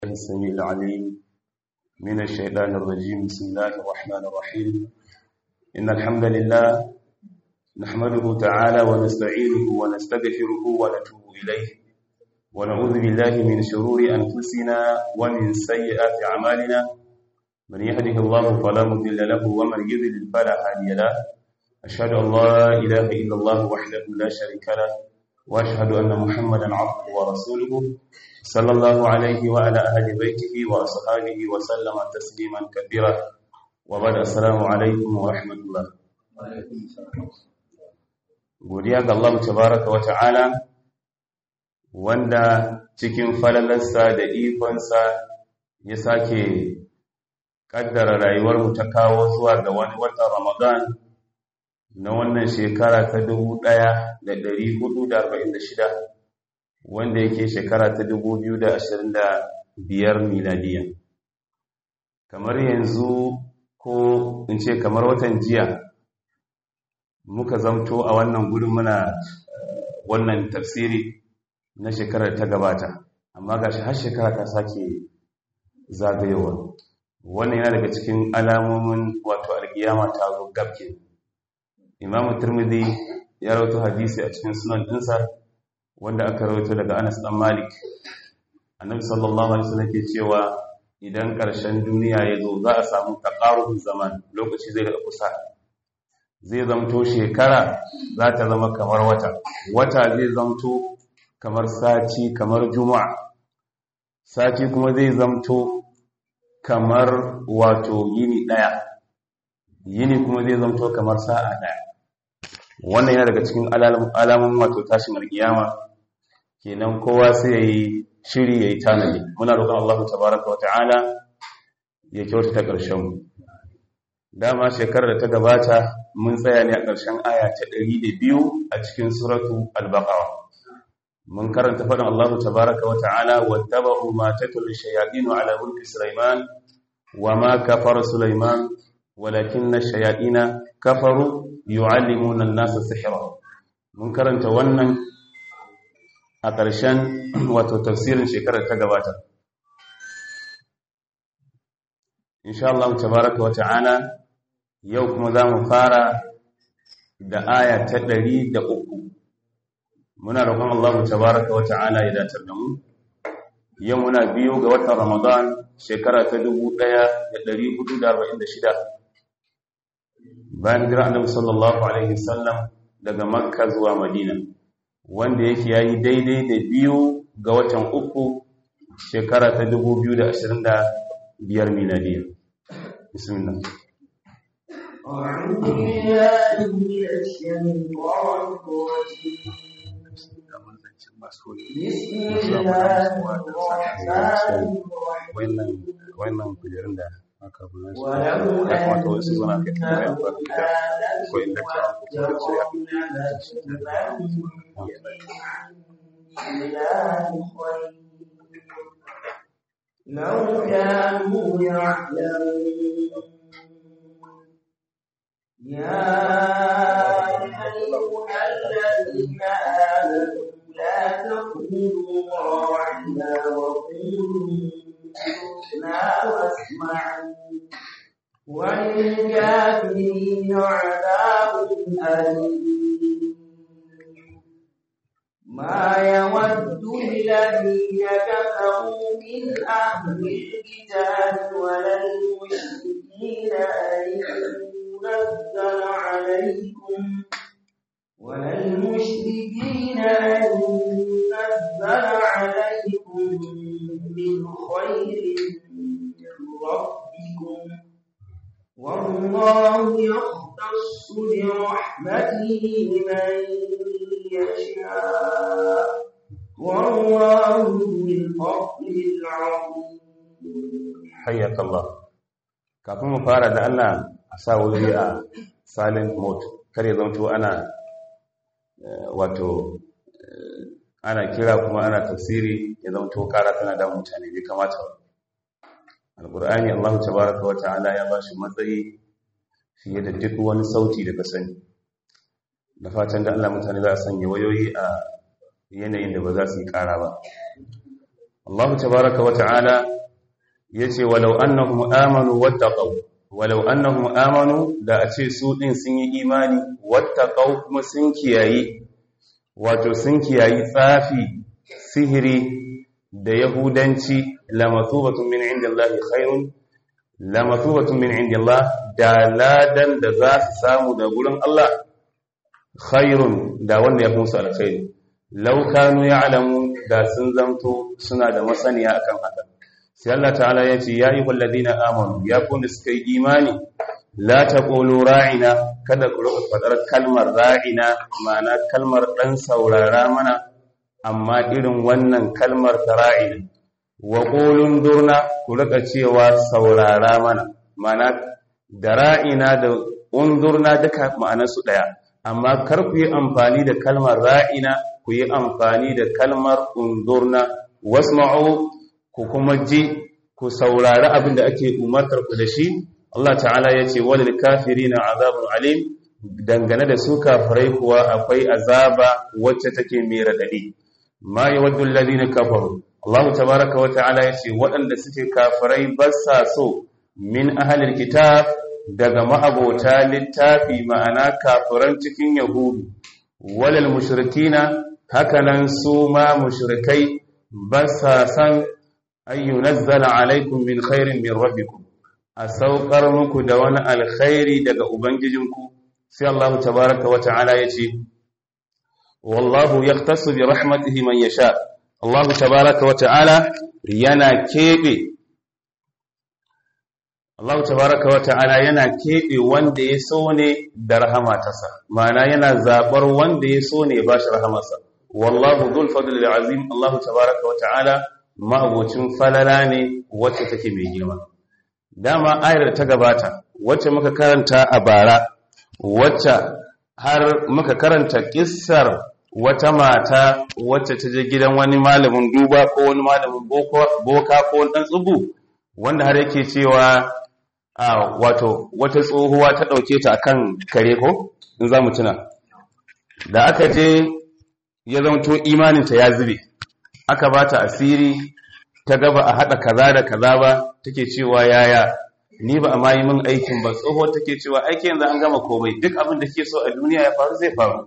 السميع العليم من الشيطان الرجيم بسم الله الرحمن الرحيم إن الحمد لله نحمده تعالى ونستعينه ونستغفره ونتوب إليه ونعوذ بالله من شرور أنفسنا ومن سيئات أعمالنا من يهده الله فلا مضل له ومن يضلل فلا هادي له أشهد أن لا إله إلا الله وحده لا شريك له وأشهد أن محمدا عبده ورسوله صلى الله عليه وعلى أهل بيته وأصحابه وسلم تسليما كثيرا وبعد السلام عليكم ورحمة الله godiya ga Allah tabaraka wa ta'ala wanda cikin falalarsa da ikonsa ya sake kaddara rayuwarmu ta kawo zuwa ga wani watan Ramadan na wannan shekara ta 1446 wanda yake shekara ta 2025 miladiya kamar yanzu ko in ce kamar watan jiya muka zamto a wannan gudun muna wannan tafsiri na shekarar ta gabata amma gashi har shekara ta sake zagayowa wannan yana daga cikin alamomin wato alkiyama ta zo gabke imam turmidi ya rawaito hadisi a cikin sunan dinsa wanda aka rawaito daga Anas dan Malik annabi sallallahu alaihi wasallam ke cewa idan ƙarshen duniya ya zo za a samu taqarubul zaman lokaci zai daga kusa zai zamto shekara za ta zama kamar wata wata zai zamto kamar sati kamar juma'a sati kuma zai zamto kamar wato yini daya yini kuma zai zamto kamar sa'a daya wannan yana daga cikin alamun wato tashin alkiyama kenan kowa sai yayi shiri yayi tanadi muna roƙon Allah tabaaraka wa ta'ala ya kyautata ƙarshen mu dama shekarar da ta gabata mun tsaya ne a ƙarshen aya ta 102 a cikin suratu al-baqara mun karanta faɗin Allah tabaaraka wa ta'ala wattaba'u ma tatlu shayatin ala mulki sulaiman wama kafara sulaiman walakinna shayatin kafaru yu'allimuna an-nasa sihra mun karanta wannan a ƙarshen wato tafsirin shekarar ta gabata insha Allah tabaraka wata'ala yau kuma za mu fara da aya ta ɗari da uku muna roƙon Allah tabaraka wata'ala ya datar da mu yau muna biyu ga watan Ramadan shekara ta dubu ɗaya da ɗari hudu da arba'in da shida bayan jira annabi sallallahu alaihi wasallam daga makka zuwa madina wanda yake yayi daidai da biyu ga watan uku shekara ta 2025 miladiya bismillah أعوذ بالله من الشيطان الرجيم بسم الله الرحمن الرحيم wannan kujerun da aka ولو ya kamata wasu suna kai tambaya ba da ko أنهم inda ta يتقون لو كانوا يعلمون يا أيها الذين آمنوا لا تقولوا راعنا وقولوا انظرنا واسمعوا وللكافرين عذاب أليم ما يود الذين كفروا من أهل الكتاب ولا المشركين أن ينزل عليكم ولا المشركين أن ينزل عليكم من خير من ربكم والله يختص برحمته من يشاء والله ذو الفضل العظيم hayyaka Allah kafin mu fara da Allah a sa wuri a silent mode kar ya zanto ana eh, wato eh, ana kira kuma ana tafsiri ya zanto kara tana da mutane bai kamata ba alqur'ani Allah tabaaraka wa ta'ala ya bashi matsayi fiye da duk wani sauti da ka sani da fatan da Allah mutane za su sanya wayoyi a yanayin da ba za su yi kara ba Allah tabaraka wa ta'ala yace walau annahum amanu wattaqaw walau annahum amanu da a ce su din sun yi imani wattaqaw kuma sun kiyayi wato sun kiyayi tsafi sihiri da yahudanci lamathubatun min indillahi khairun lamathubatun min indillah da ladan da za su samu da gurin Allah khairun da wanda ya fi musu alkhairi law kanu ya'lamu da sun zanto suna da masaniya akan haka sai Allah ta'ala ya ce ya ayyuhal ladina amanu ya kun suka yi imani la taqulu ra'ina kada ku rubuta fadar kalmar ra'ina ma'ana kalmar dan saurara mana amma irin wannan kalmar ta ra'ina wa qulun durna ku rika cewa saurara mana ma'ana da ra'ina da undurna duka ma'anarsu daya amma kar ku yi amfani da kalmar ra'ina ku yi amfani da kalmar undurna wasma'u ku kuma ji ku saurari abin da ake umartar ku da shi Allah ta'ala ya ce walil kafirina azabun alim dangane da su kafirai kuwa akwai azaba wacce take mai radadi ma yawaddu alladhina kafaru Allah tabaaraka wa ta'ala ya ce waɗanda suke kafirai ba sa so min ahlil kitab daga ma'abota littafi ma'ana kafiran cikin yahudu walal mushrikina hakanan su ma mushrikai ba sa san ayyunazzala alaikum min khairin min rabbikum a saukar muku da wani alkhairi daga ubangijinku sai Allah tabaraka wa ta'ala yace wallahu yaqtasu bi rahmatihi man yasha Allah tabaraka wa ta'ala yana kebe Allah tabaraka wa ta'ala yana keɓe wanda ya so ne da rahama tasa ma'ana yana zaɓar wanda ya so ne ba shi rahamarsa wallahu dhul fadl azim Allah tabaraka wa ta'ala ma'abocin falala ne wacce take mai girma dama ayar ta gabata wacce muka karanta a bara wacce har muka karanta kissar wata mata wacce ta je gidan wani malamin duba ko wani malamin boka ko wani ɗan tsubu wanda har yake cewa a wato wata tsohuwa ta ɗauke ta kan kare ko in za mu tuna da aka je ya zamto imaninta ya zube aka ba ta asiri ta gaba a haɗa kaza da kaza ba take cewa yaya ni ba a ma yi min aikin ba tsoho take cewa aiki yanzu an gama komai duk abin da ke so a duniya ya faru zai faru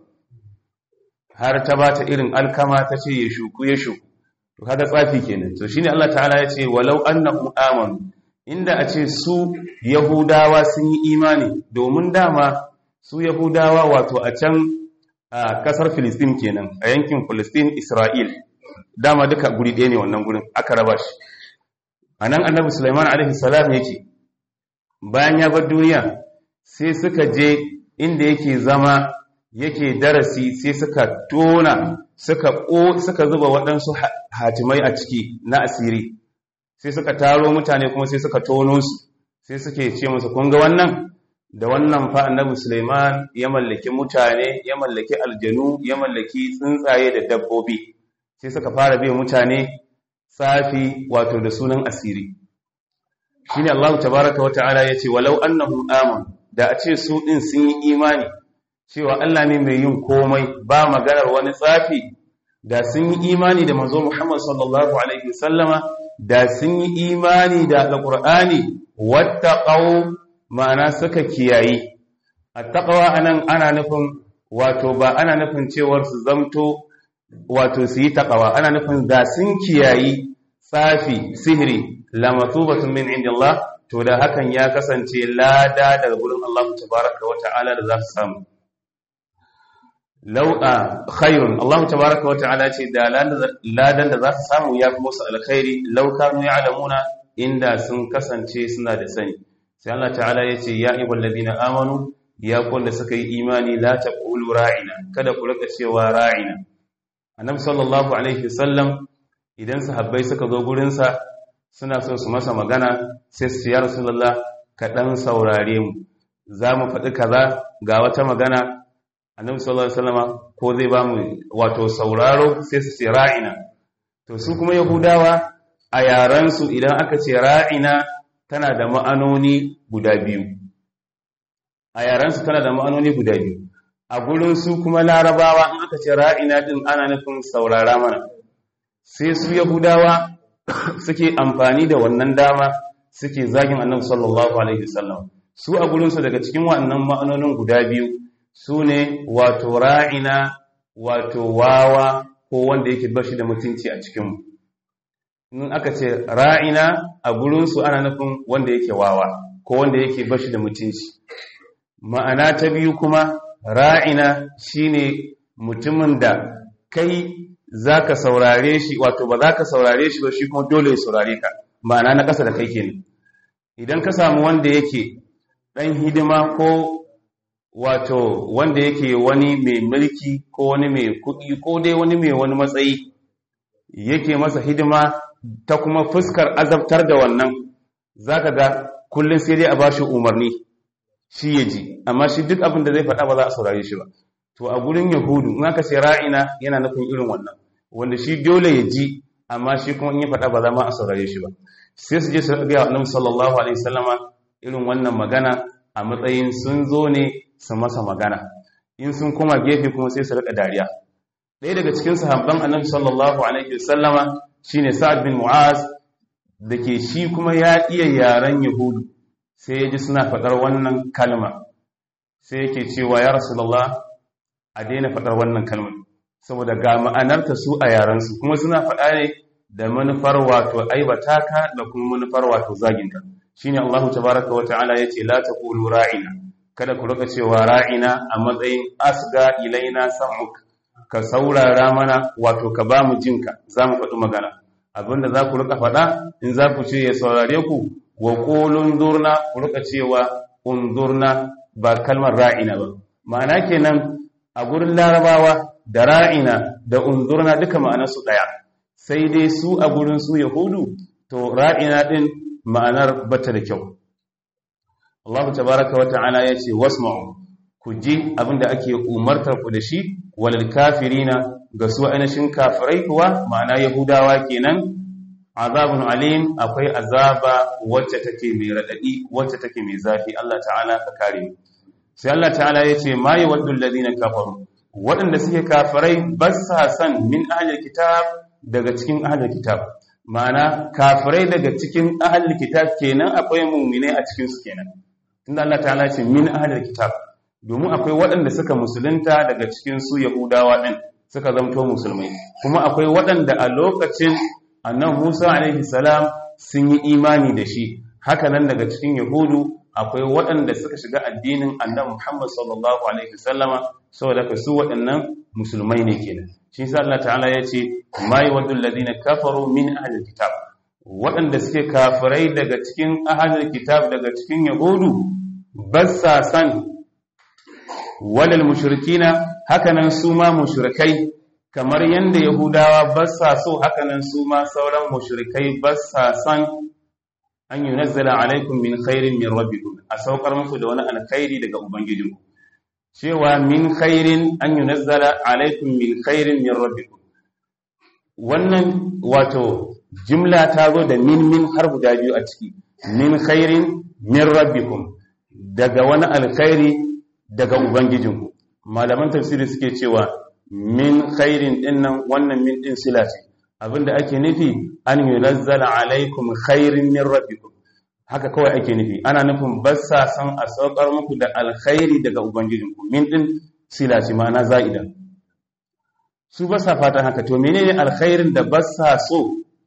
har ta ba ta irin alkama ta ce ya shuku ya shuku to kaga tsafi kenan to shine Allah ta'ala ya ce walau annahum amanu inda a ce su yahudawa sun yi imani domin dama su yahudawa wato a can a kasar filistin kenan a yankin filistin isra'il dama duka guri ɗaya ne wannan gurin aka raba shi a nan annabi sulaiman alaihi salam yake bayan ya bar duniya sai suka je inda yake zama yake darasi sai suka tona suka suka zuba waɗansu hatimai a ciki na asiri sai suka taro mutane kuma sai suka tono su sai suke ce musu kun ga wannan da wannan fa annabi Sulaiman ya mallaki mutane ya mallaki aljanu ya mallaki tsuntsaye da dabbobi sai suka fara bai mutane tsafi wato da sunan asiri shine Allah tabaaraka wa ta'ala yace walau annahum amanu da a ce su din sun yi imani cewa Allah ne mai yin komai ba maganar wani tsafi da sun yi imani da manzo Muhammad sallallahu alaihi wasallama da sun yi imani da alqur'ani wattaqau ma'ana suka kiyayi attaqwa anan ana nufin wato ba ana nufin cewar su zamto wato su yi taqwa ana nufin da sun kiyayi tsafi sihiri lamathubatun min indillah to da hakan ya kasance lada daga gurin Allah tabaaraka wa ta'ala da za su samu lau'a khairun Allah tabaraka wa ta'ala ce da ladan da za su samu ya fi musu alkhairi law kanu ya'lamuna inda sun kasance suna da sani sai Allah ta'ala ya ce ya ayyuhal ladina amanu ya kun da suka yi imani la taqulu ra'ina kada ku rika cewa ra'ina annabi sallallahu alaihi wasallam idan sahabbai suka zo gurin sa suna so su masa magana sai su ya rasulullah ka dan saurare mu za mu faɗi kaza ga wata magana annabi sallallahu alaihi wasallam ko zai ba mu wato sauraro sai su ce ra'ina to su kuma yahudawa a yaran su idan aka ce ra'ina tana da ma'anoni guda biyu a yaran su tana da ma'anoni guda biyu a gurin su kuma larabawa in aka ce ra'ina din ana nufin saurara mana sai su yahudawa suke amfani da wannan dama suke zagin annabi sallallahu alaihi wasallam su a gurinsu daga cikin waɗannan ma'anonin guda biyu su ne wato ra'ina wato wawa ko wanda yake bashi da mutunci a cikinmu in aka ce ra'ina a gurinsu ana nufin wanda yake wawa ko wanda yake bashi da mutunci ma'ana ta biyu kuma ra'ina shine mutumin da kai zaka saurare shi wato ba za ka saurare shi ba shi kuma dole ya saurare ka ma'ana na ƙasa da kai kenan idan ka samu wanda yake ɗan hidima ko wato wanda yake wani mai mulki ko wani mai kuɗi ko dai wani mai wani matsayi yake masa hidima ta kuma fuskar azabtar da wannan zaka ga kullum sai dai a bashi umarni shi ya ji amma shi duk abin da zai faɗa ba za a saurare shi ba to a gurin yahudu in aka ce ra'ina yana nufin irin wannan wanda shi dole ya ji amma shi kuma in ya faɗa ba za ma a saurare shi ba sai su je su ga annabi sallallahu alaihi wasallama irin wannan magana a matsayin sun zo ne su masa magana in sun koma gefe kuma sai su rika dariya ɗaya daga cikin sahabban annabi sallallahu alaihi wasallama shine sa'ad bin mu'az da ke shi kuma ya iya yaren yahudu sai ya ji suna faɗar wannan kalma sai yake cewa ya rasulullah a daina faɗar wannan kalmar saboda ga ma'anarta su a yarensu kuma suna faɗa ne da manufar wato aibata ka da kuma manufar wato zaginka shine Allahu tabaraka wa ta'ala yace la taqulu ra'ina kada ku rika cewa ra'ina a matsayin asga ilaina sam'uk ka saurara mana wato ka ba mu jinka zamu faɗi magana abinda za ku rika faɗa in za ku ce ya saurare ku wa qulun durna ku rika cewa unzurna ba kalmar ra'ina ba ma'ana kenan a gurin larabawa da ra'ina da unzurna duka ma'anarsu ɗaya sai dai su a gurin su yahudu to ra'ina ɗin ma'anar bata da kyau Allah tabaraka wa ta'ala ya ce wasma'u ku ji abinda ake umartar ku da shi walil kafirina ga su ainihin kafirai kuwa ma'ana yahudawa kenan azabun alim akwai azaba wacce take mai radadi wacce take mai zafi Allah ta'ala ka kare mu sai Allah ta'ala ya ce ma yawaddu alladhina kafaru waɗanda suke kafirai ba sa san min ahlil kitab daga cikin ahlil kitab ma'ana kafirai daga cikin ahlil kitab kenan akwai mu'mine a cikin su kenan tunda Allah ta'ala ce min ahlil kitab domin akwai waɗanda suka musulunta daga cikin su yahudawa din suka zamto musulmai kuma akwai waɗanda a lokacin annan Musa alaihi salam sun yi imani da shi haka nan daga cikin yahudu akwai waɗanda suka shiga addinin annabi Muhammad sallallahu alaihi wasallama saboda ka su waɗannan musulmai ne kenan shi yasa Allah ta'ala ya ce mai wadul ladina kafaru min ahli kitab waɗanda suke kafirai daga cikin ahli kitab daga cikin yahudu bassa san walal mushrikina hakanan su ma mushrikai kamar yanda yahudawa bassa so hakanan su ma sauran mushrikai bassa san an yi nazzala alaikum min khairin min rabbikum a saukar muku da wani alkhairi daga ubangijinku cewa min khairin an yi nazzala alaikum min khairin min rabbikum wannan wato jimla ta zo da min min har guda biyu a ciki min khairin min rabbikum daga wani alkhairi daga ubangijinku malaman tafsiri suke cewa min khairin dinnan wannan min din sila ce abinda ake nufi an yunazzala alaikum khairin min rabbikum haka kawai ake nufi ana nufin bassa san a saukar muku da alkhairi daga ubangijinku min din sila ce ma'ana za'ida su bassa fatan haka to menene alkhairin da bassa so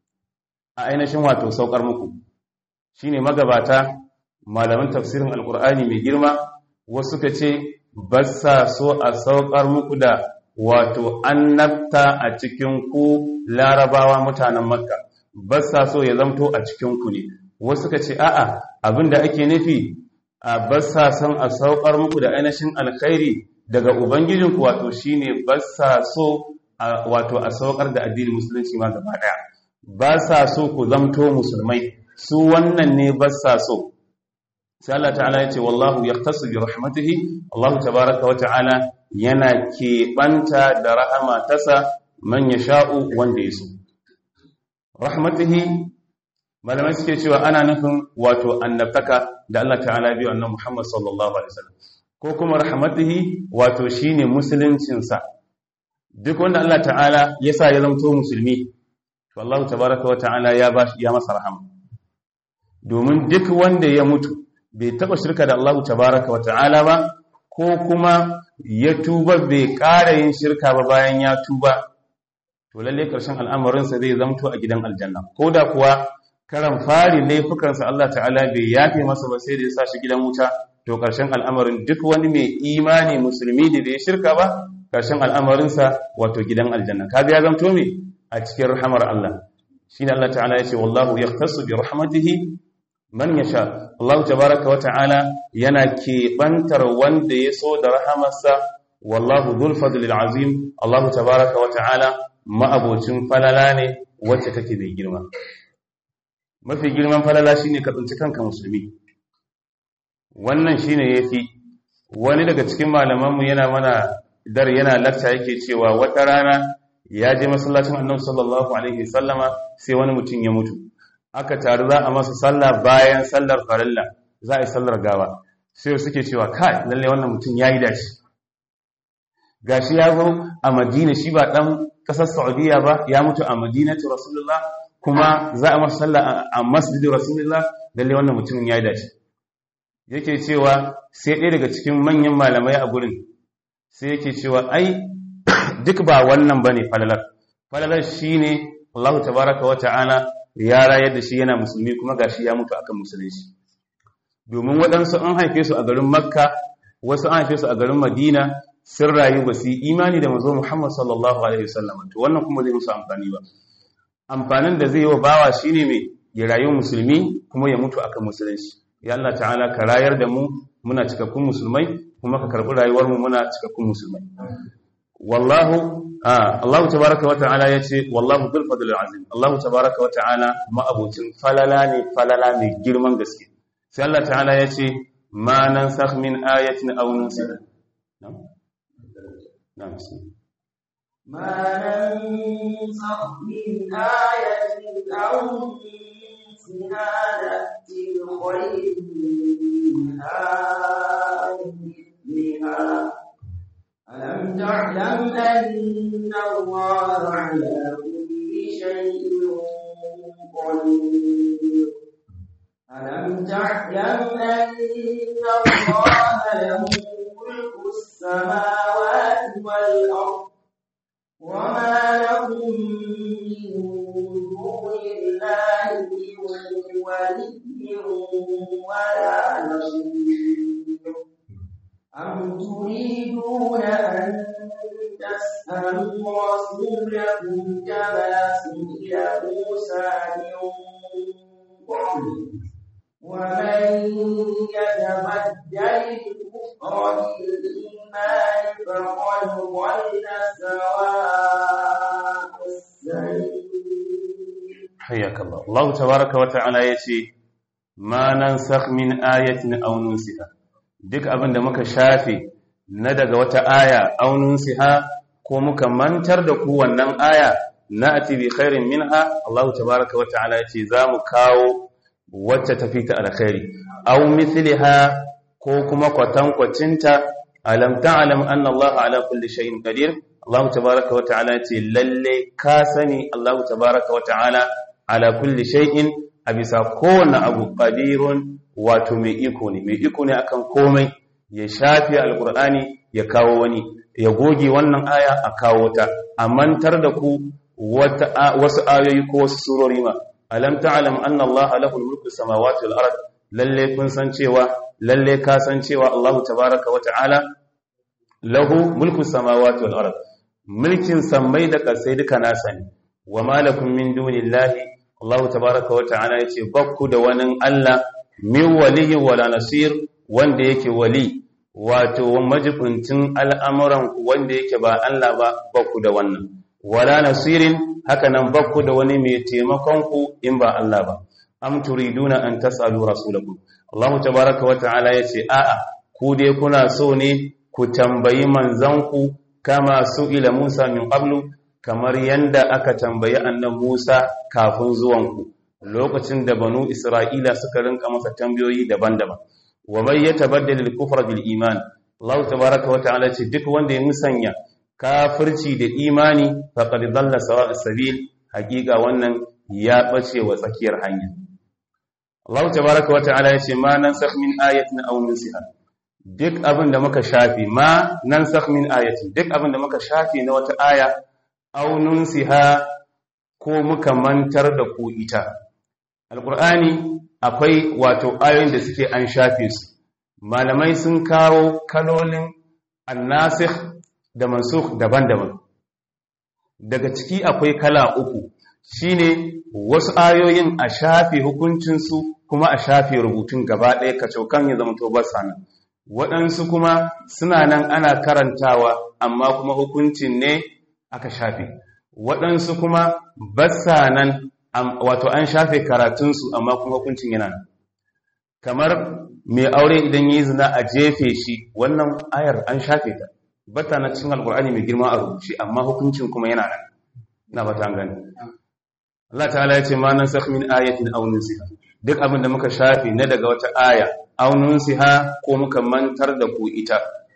a ainihin wato saukar muku shine magabata malaman tafsirin alqur'ani mai girma wasu suka ce bassa so a saukar muku da wato annabta a cikin ku larabawa mutanen makka ba sa so ya zamto a cikin ku ne wasu ka ce a'a abinda ake nufi a ba sa son a saukar muku da ainihin alkhairi daga ubangijinku wato shine ba sa so wato a saukar da addinin musulunci ma gaba daya ba sa so ku zamto musulmai su wannan ne ba sa so sai Allah ta'ala ya ce wallahu yaqtasu bi rahmatihi Allah tabaaraka wa ta'ala yana keɓanta da rahama tasa man ya sha'u wanda ya so. Rahmatihi, malamai suke cewa ana nufin wato annabtaka da Allah ta'ala biyu annan Muhammad sallallahu Alaihi wasallam. Ko kuma rahmatihi wato shi ne musuluncinsa. Duk wanda Allah ta'ala ya sa ya zamto musulmi, to Allah tabaraka wata'ala ya ba ya masa rahama domin duk wanda ya mutu bai taba shirka da Allah tabaraka wata'ala ba ko kuma ya tuba bai ƙara yin shirka ba bayan ya tuba to lalle karshen al'amarinsa zai zamto a gidan aljanna ko da kuwa karan fari laifukansa Allah ta'ala bai yafe masa ba sai da ya sa shi gidan wuta to karshen al'amarin duk wani mai imani musulmi da bai shirka ba karshen al'amarinsa wato gidan aljanna kaga ya zamto me a cikin rahamar Allah shine Allah ta'ala ya ce wallahu yaqtasu bi rahmatihi man yasha Allah tabaaraka wa ta'ala yana kebantar wanda ya so da rahamarsa wallahu dhul fadlil azim Allah tabaaraka wa ta'ala ma'abocin falala ne wacce take mai girma mafi girman falala shine ka tsinci kanka musulmi wannan shine yafi wani daga cikin malamanmu yana mana dar yana lakta yake cewa wata rana ya je masallacin annabi sallallahu alaihi sallama sai wani mutum ya mutu aka taru za a masa sallah bayan sallar farilla za a yi sallar gawa sai suke cewa kai lalle wannan mutum yayi dashi gashi ya zo a madina shi ba dan kasar saudiya ba ya mutu a madinatu rasulullah kuma za a masa sallah a masjidin rasulullah lalle wannan mutumin yayi dashi yake cewa sai ɗaya daga cikin manyan malamai a gurin sai yake cewa ai duk ba wannan bane falalar falalar shine Allah tabaraka wa ta'ala ya rayar da shi yana musulmi kuma gashi ya mutu akan musulunci domin waɗansu an haife su a garin makka wasu an haife su a garin madina sun rayu ba su imani da mazo muhammad sallallahu alaihi wasallam to wannan kuma zai musu amfani ba amfanin da zai yi wa bawa shine mai ya rayu musulmi kuma ya mutu akan musulunci ya Allah ta'ala ka rayar da mu muna cikakkun musulmai kuma ka karbi rayuwar mu muna cikakkun musulmai wallahu Allah tabaraka wa ta'ala yace wallahu bil fadl azim Allah tabaraka wa ta'ala ma'abucin falala ne falala ne girman gaske sai Allah ta'ala yace ma nansakh min ayatin aw nunsiha na'am na'am ما ننسخ من آية أو ننسها نأتي بخير منها مثلها ألم تعلم أن الله على كل شيء قدير ألم تعلم أن الله له ملك السماوات والأرض وما لهم من دون الله من ولي ولا نصير أم تريدون أن تسألوا رسولكم كما سئل موسى من قبل ومن يتبدل الكفر بالإيمان فقد ضل سواء السبيل حياك الله الله تبارك وتعالى يتي ما ننسخ من آية أو ننسها duk abin da muka shafe na daga wata aya aunin siha ko muka mantar da ku wannan aya na ati bi khairin minha Allah tabaraka wa ta'ala yace za mu kawo wacce tafi ta alkhairi aw mithliha ko kuma kwatankwacinta alam ta'lam anna Allah ala kulli shay'in qadir Allah tabaraka wa ta'ala yace lalle ka sani Allah tabaraka wa ta'ala ala kulli shay'in a bisa kowane abu qadirun wato mai iko ne mai iko ne akan komai ya shafi alkur'ani ya kawo wani ya goge wannan aya a kawo ta a mantar da ku wasu ayoyi ko wasu surori ma alam ta'lam anna allaha lahu mulku samawati wal ard lalle kun san cewa lalle ka san cewa allahu tabaaraka wa ta'ala lahu mulku samawati wal ard mulkin sammai da kasai duka nasa ne wa malakum min dunillahi allahu tabaaraka wa ta'ala yace bakku da wani allah min waliyi wala nasir wanda yake wali wato majibincin al'amuran wanda yake ba Allah ba bakku da wannan wala nasirin haka nan bakku da wani mai taimakon ku in ba Allah ba am turiduna an tasalu rasulakum Allah tabaaraka wa ta'ala yace a'a ku dai kuna so ne ku tambayi manzanku kama su ila Musa min qablu kamar yanda aka tambayi annabi Musa kafin zuwanku lokacin da banu Isra'ila suka rinka masa tambayoyi daban-daban wa bai ya tabaddala al-kufra bil iman Allah tabaaraka wa ta'ala ce duk wanda ya musanya kafirci da imani faqad dalla sawa as-sabil hakika wannan ya bace wa tsakiyar hanya Allah tabaraka wa ta'ala yace ma nansakh min ayatin aw nunsiha duk abin da muka shafi ma nansakh min ayatin duk abin da muka shafi na wata aya aw nunsiha ko muka mantar da ku ita alqur'ani akwai wato ayoyin da suke an shafe su malamai sun kawo kalolin annasikh da mansukh daban-daban daga ciki akwai kala uku shine wasu ayoyin a shafe hukuncinsu kuma a shafe rubutun gaba ɗaya kacokan ya zama to basa waɗansu kuma suna nan ana karantawa amma kuma hukuncin ne aka shafe waɗansu kuma basa nan wato an shafe karatunsu amma kuma hukuncin yana nan kamar mai aure idan yi zina a jefe shi wannan ayar an shafe ta bata na cikin alkur'ani mai girma a rubuce amma hukuncin kuma yana nan na bata gani Allah ta'ala ya ce ma nan sakh min ayatin aw nunsiha duk abin da muka shafe na daga wata aya aw nunsiha ko muka mantar da ku ita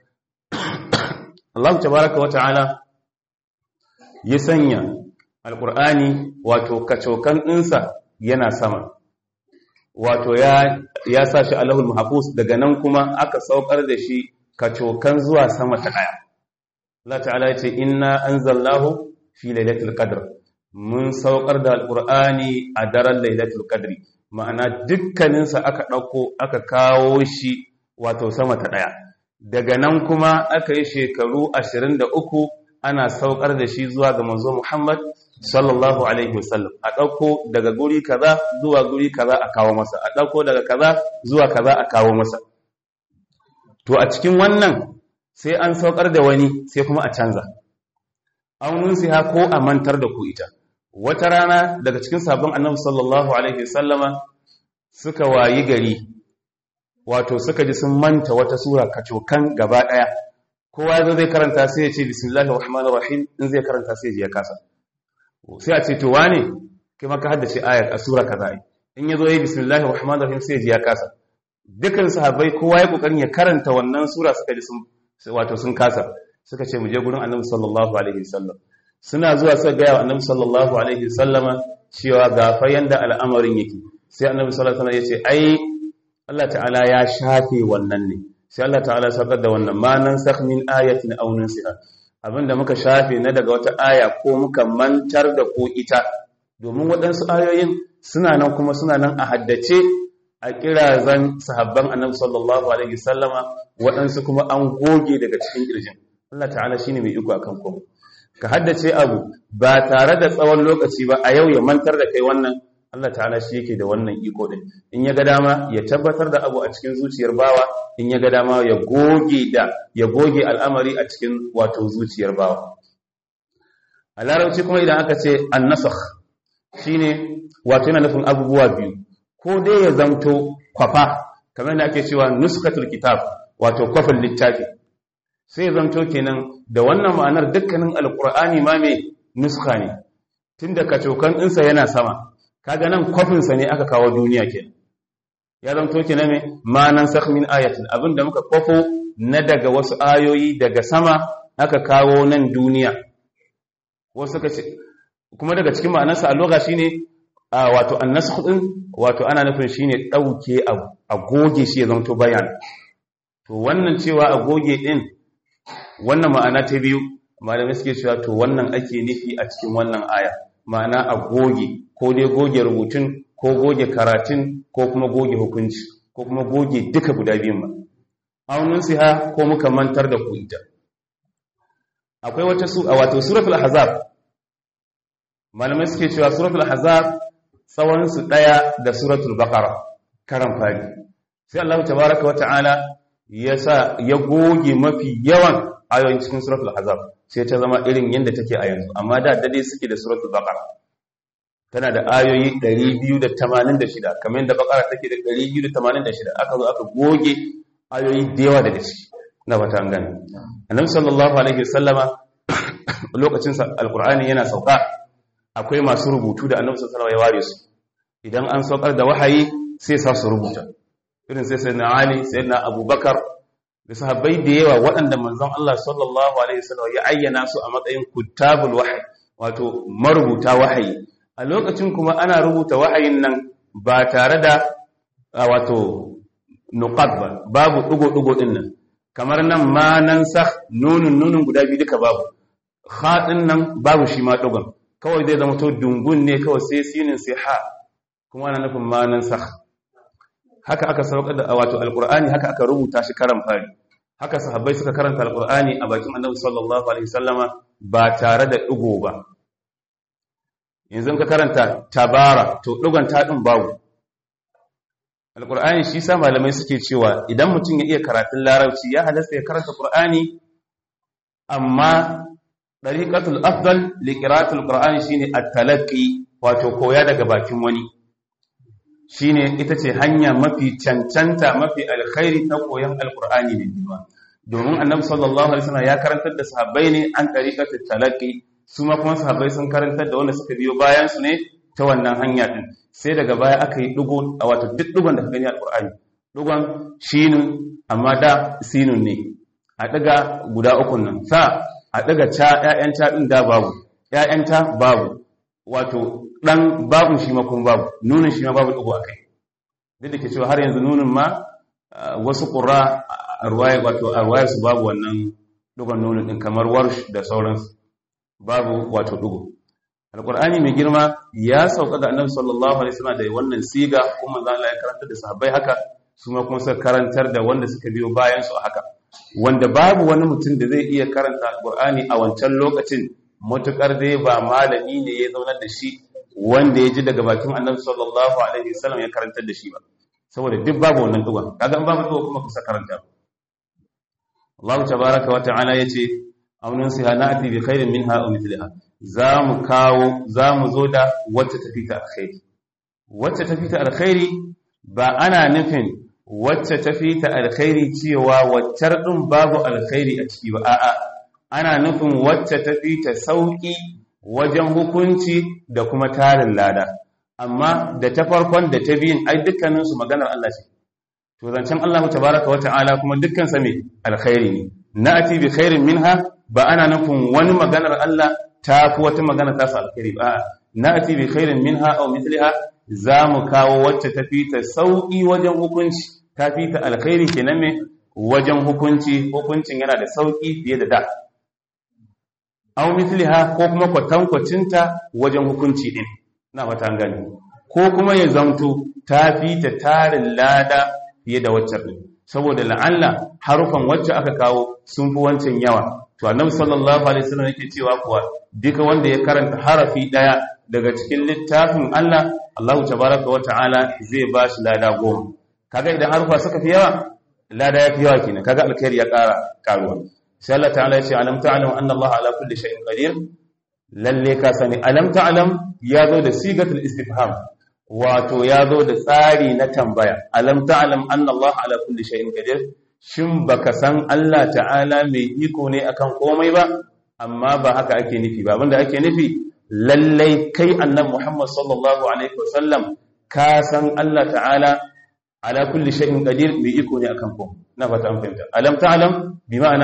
Allah tabaraka wa ta'ala ya sanya alkur'ani wato kacokan ɗinsa yana sama wato ya ya sa shi Allahul Mahfuz daga nan kuma aka saukar da shi kacokan zuwa sama ta daya Allah ta'ala ya ce inna anzalnahu fi lailatul qadr mun saukar da alqur'ani a daren lailatul qadri ma'ana dukkanin sa aka dauko aka kawo shi wato sama ta daya daga nan kuma aka yi shekaru 23 ana saukar da shi zuwa ga manzo Muhammad sallallahu alaihi wasallam a ɗauko daga guri kaza zuwa guri kaza a kawo masa a ɗauko daga kaza zuwa kaza a kawo masa to a cikin wannan sai an saukar da wani sai kuma a canza aunin siha ko a mantar da ku ita wata rana daga cikin sabon annabi sallallahu alaihi wasallama suka wayi gari wato suka ji sun manta wata sura kacokan gaba ɗaya kowa zai karanta sai ya ce bismillahir rahmanir rahim in zai karanta sai ya kasa sai a ce to wane kai maka haddace ayat a sura kaza in yazo yayi bismillahir rahmanir rahim sai ya kasa dukan sahabbai kowa ya kokarin ya karanta wannan sura suka ji sun wato sun kasa suka ce mu je gurin annabi sallallahu alaihi wasallam suna zuwa suka ga annabi sallallahu alaihi wasallama cewa ga fa yanda al'amarin yake sai annabi sallallahu alaihi wasallam ya ce ai Allah ta'ala ya shafe wannan ne sai Allah ta'ala ya saukar da wannan ma nan sakh min ayatin aw nunsiha abinda muka shafe na daga wata aya ko muka mantar da ko ita domin waɗansu ayoyin suna nan kuma suna nan a haddace a kirazan sahabban annabi sallallahu alaihi wasallama waɗansu kuma an goge daga cikin kirjin Allah ta'ala shine mai iko akan komai ka haddace abu ba tare da tsawon lokaci ba a yau ya mantar da kai wannan Allah ta'ala shi yake da wannan iko din in ya ga dama ya tabbatar da abu a cikin zuciyar bawa in ya ga dama ya goge da ya goge al'amari a cikin wato zuciyar bawa a larabci kuma idan aka ce annasakh shine wato yana nufin abubuwa biyu ko dai ya zamto kwafa kamar da ake cewa nuskatul kitab wato kwafin littafi sai ya zamto kenan da wannan ma'anar dukkanin alqur'ani ma mai nuska ne tunda kacokan ɗinsa yana sama kaga nan kwafinsa ne aka kawo duniya kenan ya zamto kenan me ma nan sakh min ayatin abinda muka kwafo na daga wasu ayoyi daga sama aka kawo nan duniya wasu suka ce kuma daga cikin ma'anarsa a loga shine wato annasakh din wato ana nufin shine dauke a goge shi ya zamto bayan to wannan cewa a goge din wannan ma'ana ta biyu malamai suke cewa to wannan ake nufi a cikin wannan aya ma'ana a goge ko dai goge rubutun ko goge karatun ko kuma goge hukunci ko kuma goge duka guda biyun ma aunin siha ko muka mantar da ku ita akwai wata su a wato suratul ahzab malamai suke cewa suratul ahzab tsawon su daya da suratul baqara karan fari sai Allah tabaaraka wa ta'ala ya sa ya goge mafi yawan ayoyin cikin suratul ahzab sai ta zama irin yanda take a yanzu amma da dade suke da suratul baqara tana da ayoyi 286 kamar yadda baqara take da 286 aka zo aka goge ayoyi da yawa daga ciki na fata an gane annabi sallallahu alaihi wasallama lokacin sa alqur'ani yana sauka akwai masu rubutu da annabi sallallahu alaihi wasallam ya ware su idan an saukar da wahayi sai sa su rubuta irin sai sayyidina ali sayyidina abubakar da sahabbai da yawa waɗanda manzon Allah sallallahu alaihi wasallam ya ayyana su a matsayin kutabul wahyi wato marubuta wahayi a lokacin kuma ana rubuta wahayin nan ba tare da wato nuqat ba babu dugo-dugo din nan kamar nan ma nan sa nunun nunun guda biyu duka babu haɗin nan babu shi ma dugon kawai zai zama to dungun ne kawai sai sinin sai ha kuma ana nufin ma nan sa haka aka saukar da wato alqur'ani haka aka rubuta shi karan fari haka sahabbai suka karanta alqur'ani a bakin annabi sallallahu alaihi wasallama ba tare da dugo ba yanzu ka karanta tabara to dugon ta din babu alqur'ani shi sa malamai suke cewa idan mutum ya iya karatun larabci ya halasta ya karanta qur'ani amma dariqatul afdal li qira'atil qur'ani shine at-talaqqi wato koya daga bakin wani shine ita ce hanya mafi cancanta mafi alkhairi ta koyon alqur'ani ne domin annabi sallallahu alaihi wasallam ya karantar da sahabbai ne an dariqatul talaqqi su ma kuma sahabbai sun karantar da wanda suka biyo bayan su ne ta wannan hanya din sai daga baya aka yi dugo a wato duk dugon da ka gani alqur'ani dugon shinun amma da sinun ne a daga guda uku nan sa a daga ca ƴaƴan ca din da babu ƴaƴan ta babu wato dan babun shi ma kuma babu nunin shi ma babu dugo akai duk da ke cewa har yanzu nunin ma wasu qurra arwaya wato arwaya su babu wannan dugon nunin din kamar warsh da sauransu babu wato dugo alqur'ani mai girma ya sauka ga annabi sallallahu alaihi wasallam da wannan siga kuma manzo Allah ya karantar da sahabbai haka su ma kuma suka karantar da wanda suka biyo bayan su haka wanda babu wani mutum da zai iya karanta alqur'ani a wancan lokacin mutukar dai ba malami ne ya zaunar da shi wanda ya ji daga bakin annabi sallallahu alaihi wasallam ya karantar da shi ba saboda duk babu wannan dugon kaga an babu dugon kuma kusa karanta Allah tabaaraka wa ta'ala yace aw nunsiha na'ti bi khairin minha aw mithliha zamu kawo zamu zo da wacce tafi ta alkhairi wacce tafi ta alkhairi ba ana nufin wacce tafi ta alkhairi cewa waccar din babu alkhairi a ciki ba a'a ana nufin wacce tafi ta sauki wajen hukunci da kuma tarin lada amma da ta farkon da ta biyun ai dukkanin su maganar Allah ce to zancen Allah tabaaraka wa ta'ala kuma dukkan sa me alkhairi ne na'ti bi khairin minha ba ana nufin wani maganar Allah ta fi wata magana ta su alkhairi ba na'ti bi khairin minha aw mithliha za mu kawo wacce ta fi ta sauki wajen hukunci ta fi ta alkhairi kenan me wajen hukunci hukuncin yana da sauki fiye da da aw mithliha ko kuma kwatankwacinta wajen hukunci din na fata an gani ko kuma ya zamto ta fi ta tarin lada fiye da waccan din saboda la'alla harufan wacce aka kawo sun fi wancan yawa to annabi sallallahu alaihi wasallam yake cewa kuwa duka wanda ya karanta harafi daya daga cikin littafin Allah Allahu tabaraka wa ta'ala zai ba shi lada goma kaga idan harufa suka fi yawa lada ya fi yawa kenan kaga alkhairi ya ƙara karuwa sai Allah ta'ala ya ce alam ta'lam anna Allah ala kulli shay'in qadir lalle ka sani alam ta'lam ya zo da sigatul istifham wato ya zo da tsari na tambaya alam ta'lam anna Allah ala kulli shay'in qadir shin baka san Allah ta'ala mai iko ne akan komai ba amma ba haka ake nufi ba abinda ake nufi lallai kai annabi Muhammad sallallahu alaihi wasallam ka san Allah ta'ala ala kulli shay'in qadir mai iko ne akan komai na fata an fahimta alam ta'lam bi ma'ana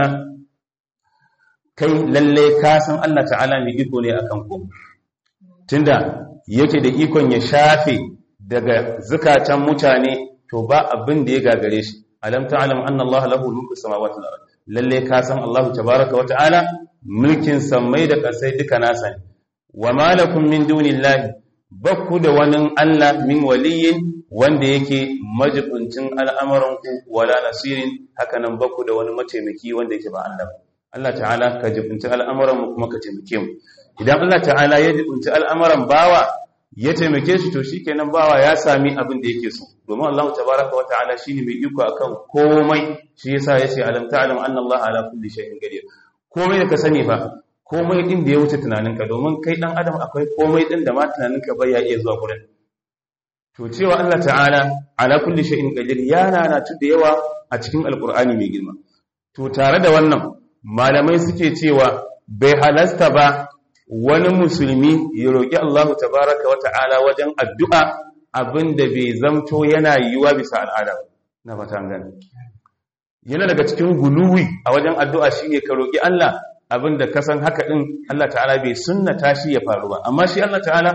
kai lalle ka san Allah ta'ala mai iko ne akan ku tunda yake da ikon ya shafe daga zukatan mutane to ba abin da ya gagare shi alam ta'lam anna Allah lahu mulku samawati wal ard lalle ka san Allah tabaaraka wa ta'ala mulkin samai da kasai duka nasa ne wa malakum min dunillahi bakku da wani Allah min waliyin wanda yake majibincin al'amuran ku wala nasirin hakanan bakku da wani mataimaki wanda yake ba Allah ba Allah ta'ala ka jibinci al'amuran kuma ka taimake mu idan Allah ta'ala ya jibinci al'amuran bawa ya taimake shi to shikenan bawa ya sami abin da yake so domin Allah tabaraka wa ta'ala shine mai iko akan komai shi yasa yace alam ta'lam anna Allah ala kulli shay'in qadir komai da ka sani fa komai din da ya wuce tunaninka domin kai dan adam akwai komai din da ma tunaninka bai ya iya zuwa gurin to cewa Allah ta'ala ala kulli shay'in qadir ya nana da yawa a cikin alqur'ani mai girma to tare da wannan malamai suke cewa bai halasta ba wani musulmi ya roƙi Allah tabaraka wata'ala wajen addu'a abinda bai zamto yana yiwuwa bisa al'ada na fatan gani yana daga cikin guluwi a wajen addu'a shine ka roƙi Allah abinda ka san haka din Allah ta'ala bai sunnata shi ya faru ba amma shi Allah ta'ala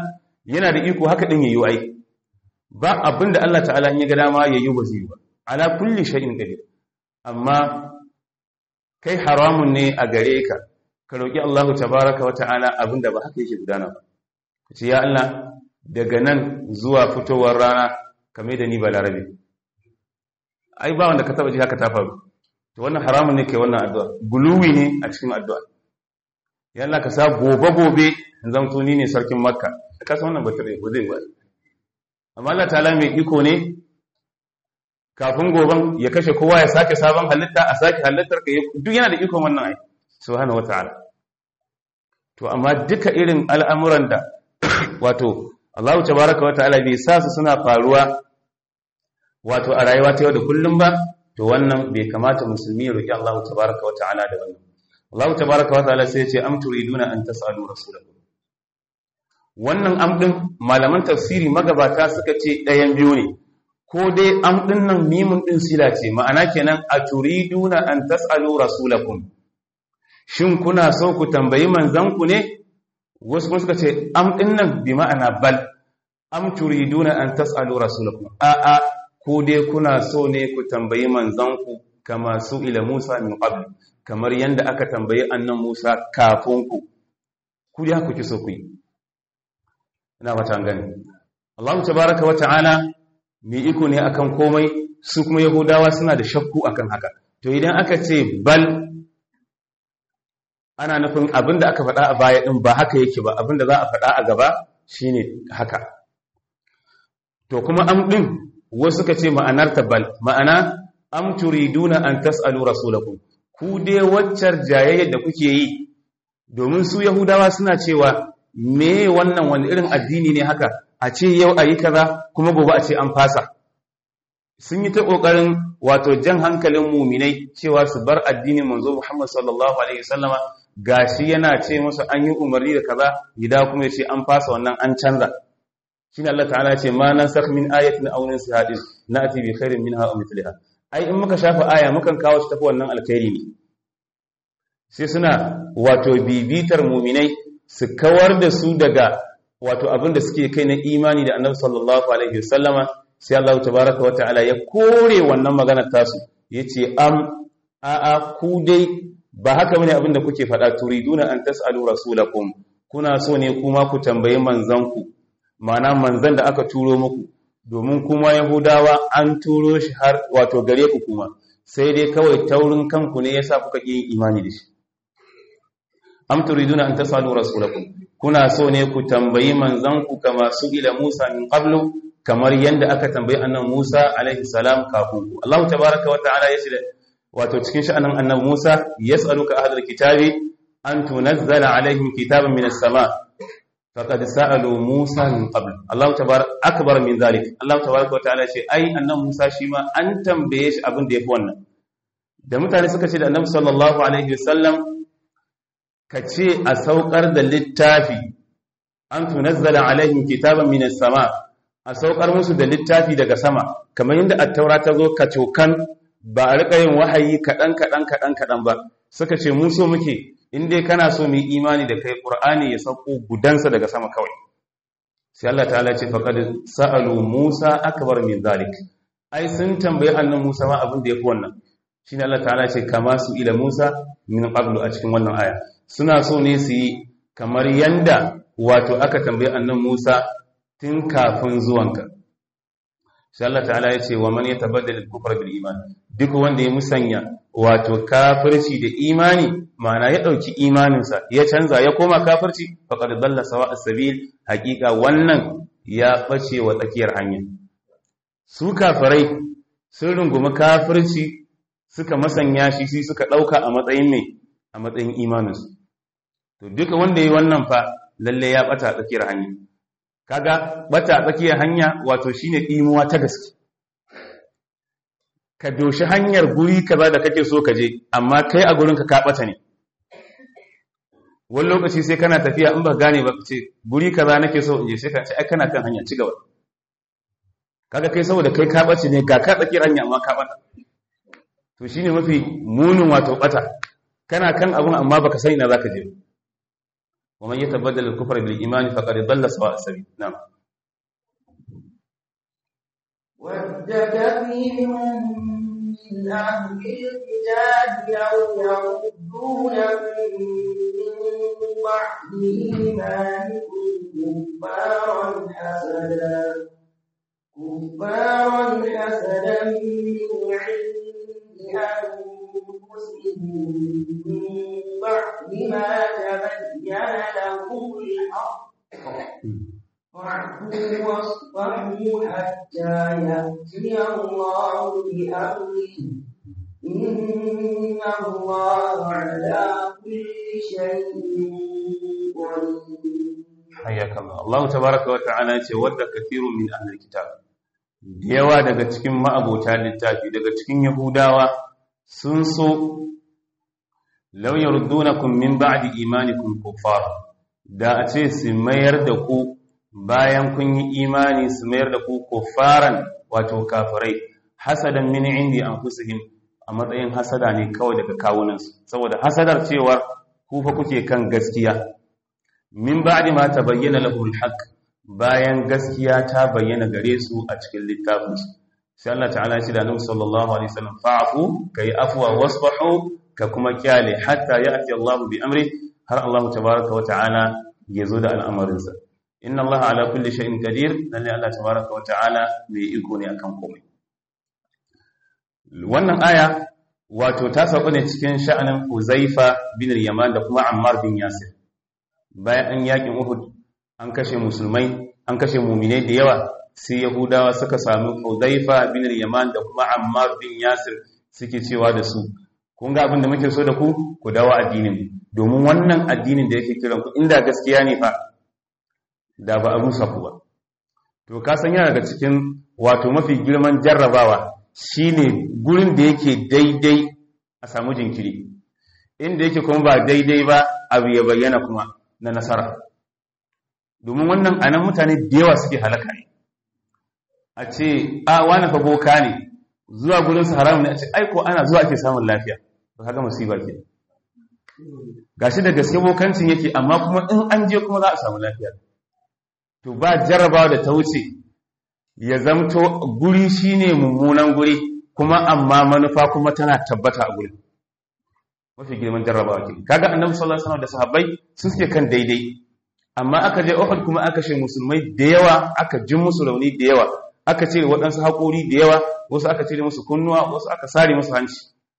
yana da iko haka din yayi ai ba abinda Allah ta'ala in ya ga dama yayi ba zai ba ala kulli shay'in qadir amma kai haramun ne a gare ka ka roki Allah tabaaraka wa ta'ala abinda ba haka yake gudana ba ce ya Allah daga nan zuwa fitowar rana kame da ni ba larabe ai ba wanda ka taba ji haka ta faru to wannan haramun ne kai wannan addu'a guluwi ne a cikin addu'a ya Allah ka sa gobe gobe in zamto ni ne sarkin makka ka san wannan batare ba zai ba amma Allah ta'ala mai iko ne kafin goben ya kashe kowa ya sake sabon halitta a sake halittar ka duk yana da ikon wannan ai subhanahu wata'ala to amma duka irin al'amuran da wato Allah tabaraka wata'ala bai sa su suna faruwa wato a rayuwa ta yau da kullum ba to wannan bai kamata musulmi ya roki Allah tabaraka wata'ala da wannan Allah tabaraka wata'ala sai ya ce am turiduna an tas'alu rasulakum wannan am din malaman tafsiri magabata suka ce ɗayan biyu ne ko dai am din nan mimun din sila ce ma'ana kenan a turiduna an tas'alu rasulakum shin kuna so ku tambayi manzon ku ne wasu kuma suka ce am din nan bi ma'ana bal am turiduna an tas'alu rasulakum a a ko dai kuna so ne ku tambayi manzon ku kama su ila Musa min qabl kamar yanda aka tambayi annan Musa kafin ku ku dai ku ki so ku yi ina fata gani Allah tabaaraka wa ta'ala mai iko ne akan komai su kuma yahudawa suna da shakku akan haka to idan aka ce bal ana nufin abinda aka faɗa a baya ɗin ba haka yake ba abinda za a faɗa a gaba shine haka to kuma am ɗin wasu suka ce ma'anar bal ma'ana am turiduna an tas'alu rasulakum ku dai waccar jayayyar da kuke yi domin su yahudawa suna cewa me wannan wani irin addini ne haka a ce yau a yi kaza kuma gobe a ce an fasa sun yi ta ƙoƙarin wato jan hankalin muminai cewa su bar addinin manzo Muhammad sallallahu alaihi wasallama gashi yana ce musu an yi umarni da kaza gida kuma ya ce an fasa wannan an canza shine Allah ta'ala ce ma nasakh min ayatin aw nunsiha na'ti bi khairin minha aw mithliha ai in muka shafa aya mukan kawo shi tafi wannan alkhairi ne sai suna wato bibitar muminai su kawar da su daga wato abin da suke kai na imani da annabi sallallahu alaihi wasallama sai Allah tabaraka wata'ala ya kore wannan maganar tasu yace am a'a ku dai ba haka bane abin da kuke faɗa turiduna an tasalu rasulakum kuna so ne kuma ku tambayi manzanku ma'ana manzan da aka turo muku domin kuma yahudawa an turo shi har wato gare ku kuma sai dai kawai taurin kanku ne yasa kuka yi imani da shi am turiduna an tasalu rasulakum kuna so ne ku tambayi manzanku kama su ila Musa min qablu kamar yanda aka tambayi annabi Musa alaihi salam kafin ku Allah tabaaraka wa ta'ala yace wato cikin sha'anin annabi Musa yas'aluka ahlul kitabi an tunazzala alaihim kitaban minas sama faqad sa'alu Musa min qabl Allah tabaaraka akbar min zalik Allah tabaaraka wa ta'ala yace ai annabi Musa shi ma an tambaye shi abin da yafi wannan da mutane suka ce da annabi sallallahu alaihi wasallam ka ce a saukar da littafi an tunazzala alaihim kitaban minas sama a saukar musu da littafi daga sama kamar yadda attaura ta zo ka cokan ba a rika yin wahayi kaɗan kaɗan kaɗan kaɗan ba suka ce mu so muke in dai kana so mu yi imani da kai qur'ani ya sauko gudansa daga sama kawai sai Allah ta'ala ce faqad sa'alu Musa akbar min zalik ai sun tambayi annan Musa ma abin da yafi wannan shine Allah ta'ala ce kama su ila Musa min qablu a cikin wannan aya suna so ne su yi kamar yanda wato aka tambayi annan Musa tun kafin zuwanka sai Allah ta'ala ya ce wa man yatabaddal al-kufra bil iman duk wanda ya musanya wato kafirci da imani ma'ana ya dauki imaninsa ya canza ya koma kafirci faqad dalla sawa as-sabil haqiqa wannan ya bace wa tsakiyar hanya su kafirai sun rungumi kafirci suka masanya shi shi suka dauka a matsayin ne a matsayin imaninsu to duka wanda yi wannan fa lalle ya bata tsakiyar hanya kaga bata tsakiyar hanya wato shine imuwa ta gaske ka doshi hanyar guri kaza da kake so ka je amma kai a gurin ka ka bata ne wani lokaci sai kana tafiya in ba gane ba ce guri kaza nake so in je sai ka ce ai kana kan hanya ci gaba kaga kai saboda kai ka bace ne ga ka tsakiyar hanya amma ka bata to shine mafi munin wato bata kana kan abun amma baka san ina zaka je wa man yatabaddal al-kufra bil iman faqad dhalla sawa'a sabil na'am ود كثير من أهل الكتاب لو يردونكم من بعد إيمانكم كفارا حسدا كفارا حسدا من عند أنفسهم من بعد ما تبين لهم الحق واعفوا واصفحوا حتى يأتي الله بأمره إن الله على كل شيء قدير حياك الله الله تبارك وتعالى ce wadda kathirun min ahli kitab yawa daga cikin ma'abota littafi daga cikin yahudawa sun so law yardunakum min ba'di imanikum kuffara da a ce su mayar da ku bayan kun yi imani su mayar da ku kuffaran wato kafirai hasadan min indi anfusihim a matsayin hasada ne kawai daga kawunansu saboda hasadar cewar ku fa kuke kan gaskiya min ba'di ma tabayyana lahu alhaq bayan gaskiya ta bayyana gare su a cikin littafin su sai Allah ta'ala ya ce da Annabi sallallahu alaihi wasallam fa'fu kai afwa wasfahu ka kuma kyale hatta ya'ti Allah bi amri har Allah tabaaraka wa ta'ala ya zo da al'amarin sa inna Allah ala kulli shay'in qadir lalle Allah tabaaraka wa ta'ala mai iko ne akan komai wannan aya wato ta sauka ne cikin sha'anin Uzaifa bin Yaman da kuma Ammar bin Yasir bayan an yakin Uhud an kashe musulmai an kashe muminai da yawa sai Yahudawa suka sami Hudhaifa bin Yaman da kuma Ammar bin Yasir suke cewa da su kun ga abin da muke so da ku ku dawo addinin domin wannan addinin da yake kiran ku inda gaskiya ne fa da ba a rusa ku ba to ka san yana daga cikin wato mafi girman jarrabawa shine gurin da yake daidai a samu jinkiri inda yake kuma ba daidai ba abu ya bayyana kuma na nasara domin wannan anan mutane da yawa suke halaka ne a ce a wani fa boka ne zuwa gurin su haramun ne a ce aiko ana zuwa ake samun lafiya to haka musiba ke gashi da gaske bokancin yake amma kuma in an je kuma za a samu lafiya to ba jarrabawa da ta wuce ya zamto guri shine mummunan guri kuma amma manufa kuma tana tabbata a gurin mafi girman jarrabawa ke kaga annabi sallallahu alaihi wasallam da sahabbai su suke kan daidai amma aka je Uhud kuma aka ce musulmai da yawa aka jin musu rauni da yawa aka ce waɗansu haƙori da yawa wasu aka cire musu kunnuwa wasu aka sare musu hanci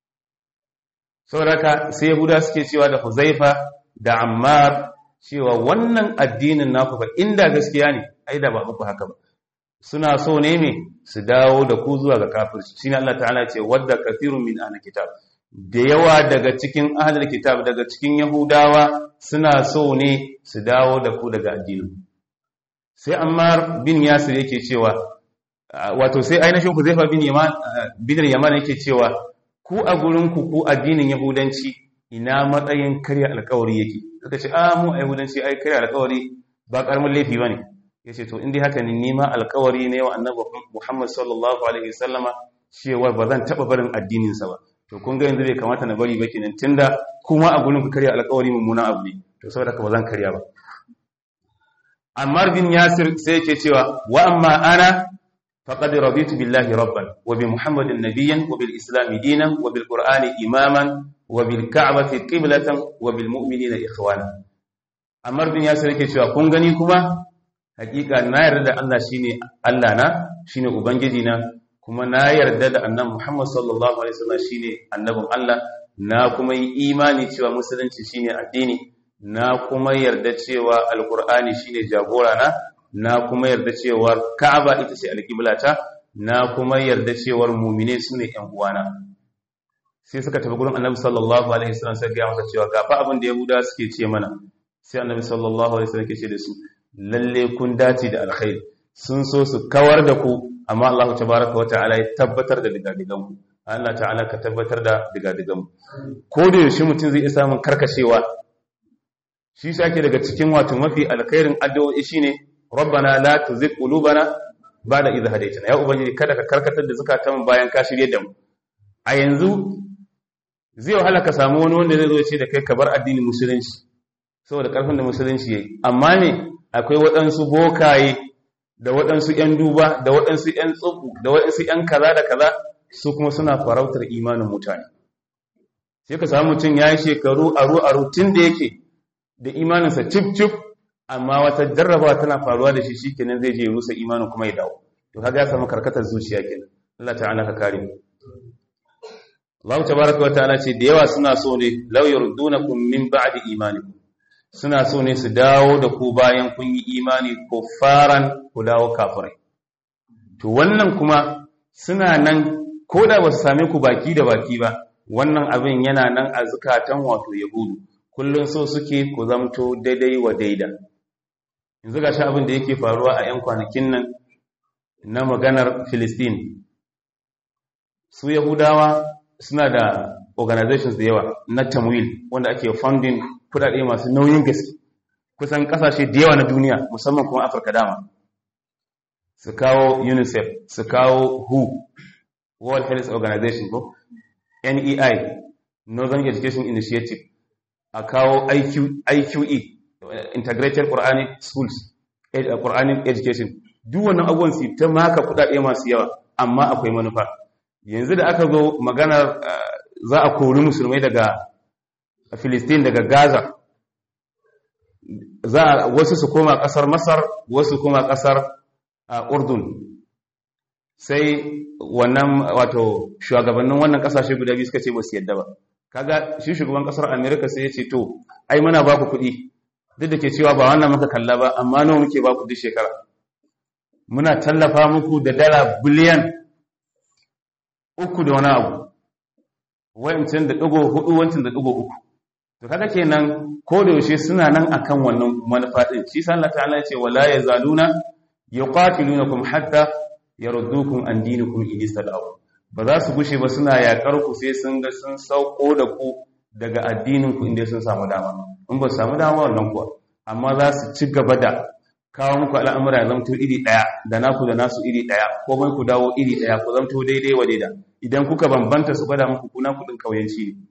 saboda sai yahuda suke cewa da huzaifa da ammar cewa wannan addinin naku fa inda gaskiya ne ai da ba muku haka ba suna so ne me su dawo da ku zuwa ga kafirci shine Allah ta'ala ce wadda kathirun min ahli kitab da yawa daga cikin ahlul kitab daga cikin yahudawa suna so ne su dawo da ku daga addinin sai ammar bin yasir yake cewa wato sai ainihin huzaifa bin yaman bin yaman yake cewa ku a gurin ku ku addinin yahudanci ina matsayin karya alkawari yake suka ce a mu a yahudanci ai karya alkawari ba karamin laifi bane yace to indai haka ne nima alkawari ne wa annabi Muhammad sallallahu alaihi wasallama cewa ba zan taba barin addinin sa ba to kun ga yanzu bai kamata na bari ba kenan tunda kuma a gurin ku karya alkawari mummunan abu ne to saboda ka ba zan karya ba Ammar bin Yasir sai yake cewa wa amma ana faqad raditu billahi rabban wa bi Muhammadin nabiyyan wa bil islam dinan wa bil qur'ani imaman wa bil ka'bati qiblatan wa bil mu'minina ikhwana Ammar bin Yasir yake cewa kun gani kuma hakika na yarda da Allah shine Allah na shine ubangiji na kuma na yarda da annabi Muhammad sallallahu alaihi wasallam shine annabin Allah na kuma yi imani cewa musulunci shine addini na kuma yarda cewa alqur'ani shine jagora na na kuma yarda cewa Ka'aba ita ce alqiblata na kuma yarda cewa mu'mine sune ƴan uwana sai suka tafi gurin annabi sallallahu alaihi wasallam sai ga masa cewa ga fa abin da yahuda suke ce mana sai annabi sallallahu alaihi wasallam ke ce da su lalle kun dace da alkhairi sun so su kawar da ku amma Allah tabaraka wa ta'ala ya tabbatar da digadigan ku Allah ta'ala ka tabbatar da digadigan mu ko da yaushe mutum zai iya samun karkashewa shi shi ake daga cikin wato mafi alkhairin addu'o'i shine rabbana la tuzigh qulubana ba'da idh hadaytana ya ubangiji kada ka karkatar da zakatan bayan ka shirye da mu a yanzu zai wahala ka samu wani wanda zai zo ce da kai ka bar addinin musulunci saboda ƙarfin da musulunci ya yi amma ne akwai waɗansu bokaye da waɗansu ‘yan duba da waɗansu ‘yan tsubu da waɗansu ‘yan kaza da kaza su kuma suna farautar imanin mutane sai ka samu mutum ya yi shekaru aru aru tun da yake da imaninsa cif cif amma wata jarrabawa tana faruwa da shi shikenan zai je rusa imanin kuma ya dawo to kaga ya samu karkatar zuciya kenan Allah ta'ala ka kare mu Allah tabaraka wa ta'ala ce da yawa suna so ne law yurdunakum min ba'di imanikum suna so ne su dawo da ku bayan kun yi imani faran ku dawo kafirai to wannan kuma suna nan ko da ba su same ku baki da baki ba wannan abin yana nan a zukatan wato yahudu kullum so suke ku zamto daidai wa daida yanzu ga shi abin da yake faruwa a 'yan kwanakin nan na maganar Filistin su yahudawa suna da organizations da yawa na tamwil wanda ake funding kudade masu nauyin gaske kusan kasashe da yawa na duniya musamman kuma afirka dama su kawo unicef su kawo who world health organization ko nei northern education initiative a kawo iqe integrated quranic schools quranic education duk wannan abubuwan su ta maka kudade masu yawa amma akwai manufa yanzu da aka zo maganar za a kori musulmai daga Filistin daga Gaza za a wasu su koma kasar Masar wasu koma kasar Urdun sai wannan wato shugabannin wannan kasashe guda biyu suka ce ba su yadda ba kaga shi shugaban kasar America sai ya ce to ai muna ba ku kuɗi duk da ke cewa ba wannan muka kalla ba amma nawa muke ba ku duk shekara muna tallafa muku da dala biliyan uku da wani abu wancan da ɗigo hudu wancan da ɗigo uku to kaga kenan ko da yaushe suna nan akan wannan manufa din shi sa Allah ta'ala ya ce wala yazaluna yuqatilunakum hatta yaruddukum an dinikum in istada'u ba za su gushe ba suna yakar ku sai sun ga sun sauko da ku daga addinin ku inda sun samu dama in ba su samu dama wannan kuwa amma za su ci gaba da kawo muku al'amura ya zamto iri ɗaya da naku da nasu iri ɗaya komai ku dawo iri ɗaya ku zamto daidai wa daida idan kuka bambanta su gwada muku kuna kuɗin ƙauyenci ne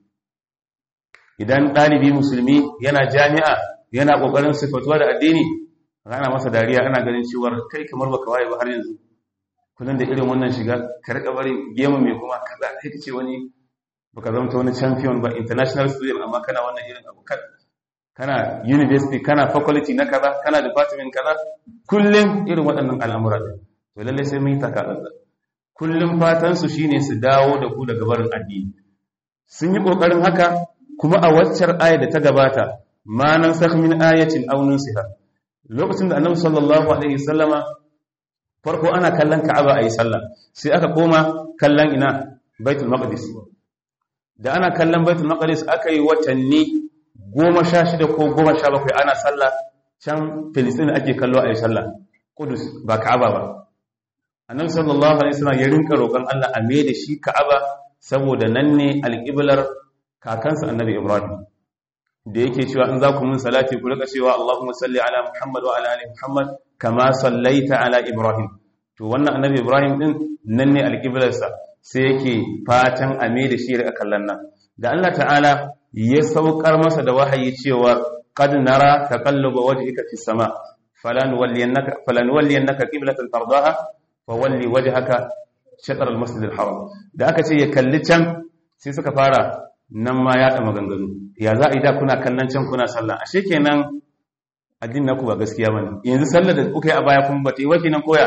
idan ɗalibi musulmi yana jami'a yana ƙoƙarin sifatuwa da addini ana masa dariya ana ganin cewar kai kamar baka waye ba har yanzu kullum da irin wannan shiga ka riƙa barin gemu mai kuma kaza kai ce wani baka zamta wani champion ba international student amma kana wannan irin abu kana university kana faculty na kaza kana department kaza kullum irin waɗannan al'amura to lalle sai mun yi takatsantsa kullum fatan su shine su dawo da ku daga barin addini sun yi kokarin haka kuma a waccar aya da ta gabata ma nan sakh min ayatin aw nunsiha lokacin da annabi sallallahu alaihi wasallama farko ana kallon ka'aba ayi sallah sai aka koma kallon ina baitul maqdis da ana kallon baitul maqdis aka yi watanni goma sha shida ko goma sha bakwai ana sallah can filistin ake kallo a yi sallah kudus ba ka'aba ba annabi sallallahu alaihi wasallam ya rinka roƙon Allah a me da shi ka'aba saboda nan ne alƙiblar kakansa annabi ibrahim da yake cewa in za ku mun salati ku rika cewa Allahumma salli ala Muhammad wa ala ali Muhammad kama sallaita ala Ibrahim to wannan annabi Ibrahim din nan ne alƙiblarsa sai yake fatan a me da shi rika kallon nan da Allah ta'ala ya saukar masa da wahayi cewa qad nara taqalluba wajhika fis sama falan walliyannaka falan walliyannaka qiblatan tardaha fawalli wajhaka shatr al masjid al haram da aka ce ya kalli can sai suka fara nan ma ya da maganganu ya za a yi da kuna kallon can kuna sallah ashe kenan addinin naku ba gaskiya bane yanzu sallar da kuka yi a baya kun bata yi wa kenan koya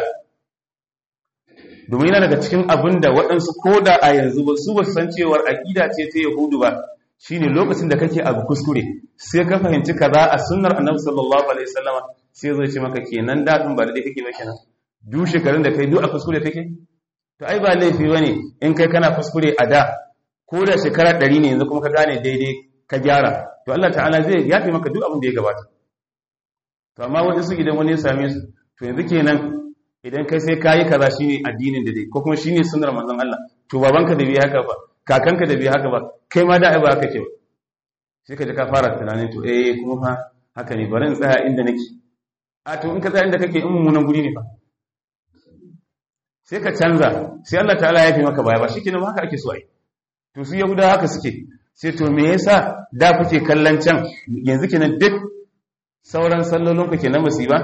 domin yana daga cikin abin da waɗansu ko da a yanzu ba su ba su san cewar aƙida ce ta yahudu ba shine lokacin da kake abu kuskure sai ka fahimci kaza a sunnar annabi sallallahu alaihi wasallama sai zai ce maka kenan dadin ba da dai kake ba kenan duk shekarun da kai duk a kuskure kake to ai ba laifi bane in kai kana kuskure a da ko da shekara 100 ne yanzu kuma ka gane daidai ka gyara to Allah ta'ala zai yafe maka duk abin da ya gabata to amma wani su idan wani ya same su to yanzu kenan idan kai sai kayi kaza shine addinin da dai ko kuma shine sunnar manzon Allah to babanka da bai haka ba kakanka da bai haka ba kai ma da ai ba haka ce ba sai ka ji ka fara tunanin to eh kuma fa haka ne bari in tsaya inda nake a to in ka tsaya inda kake in mummunan guri ne fa sai ka canza sai Allah ta'ala ya fi maka baya ba shikenan haka ake so ai to su yahuda haka suke sai to me yasa da kuke kallon can yanzu kenan duk sauran sallolin ku kenan musiba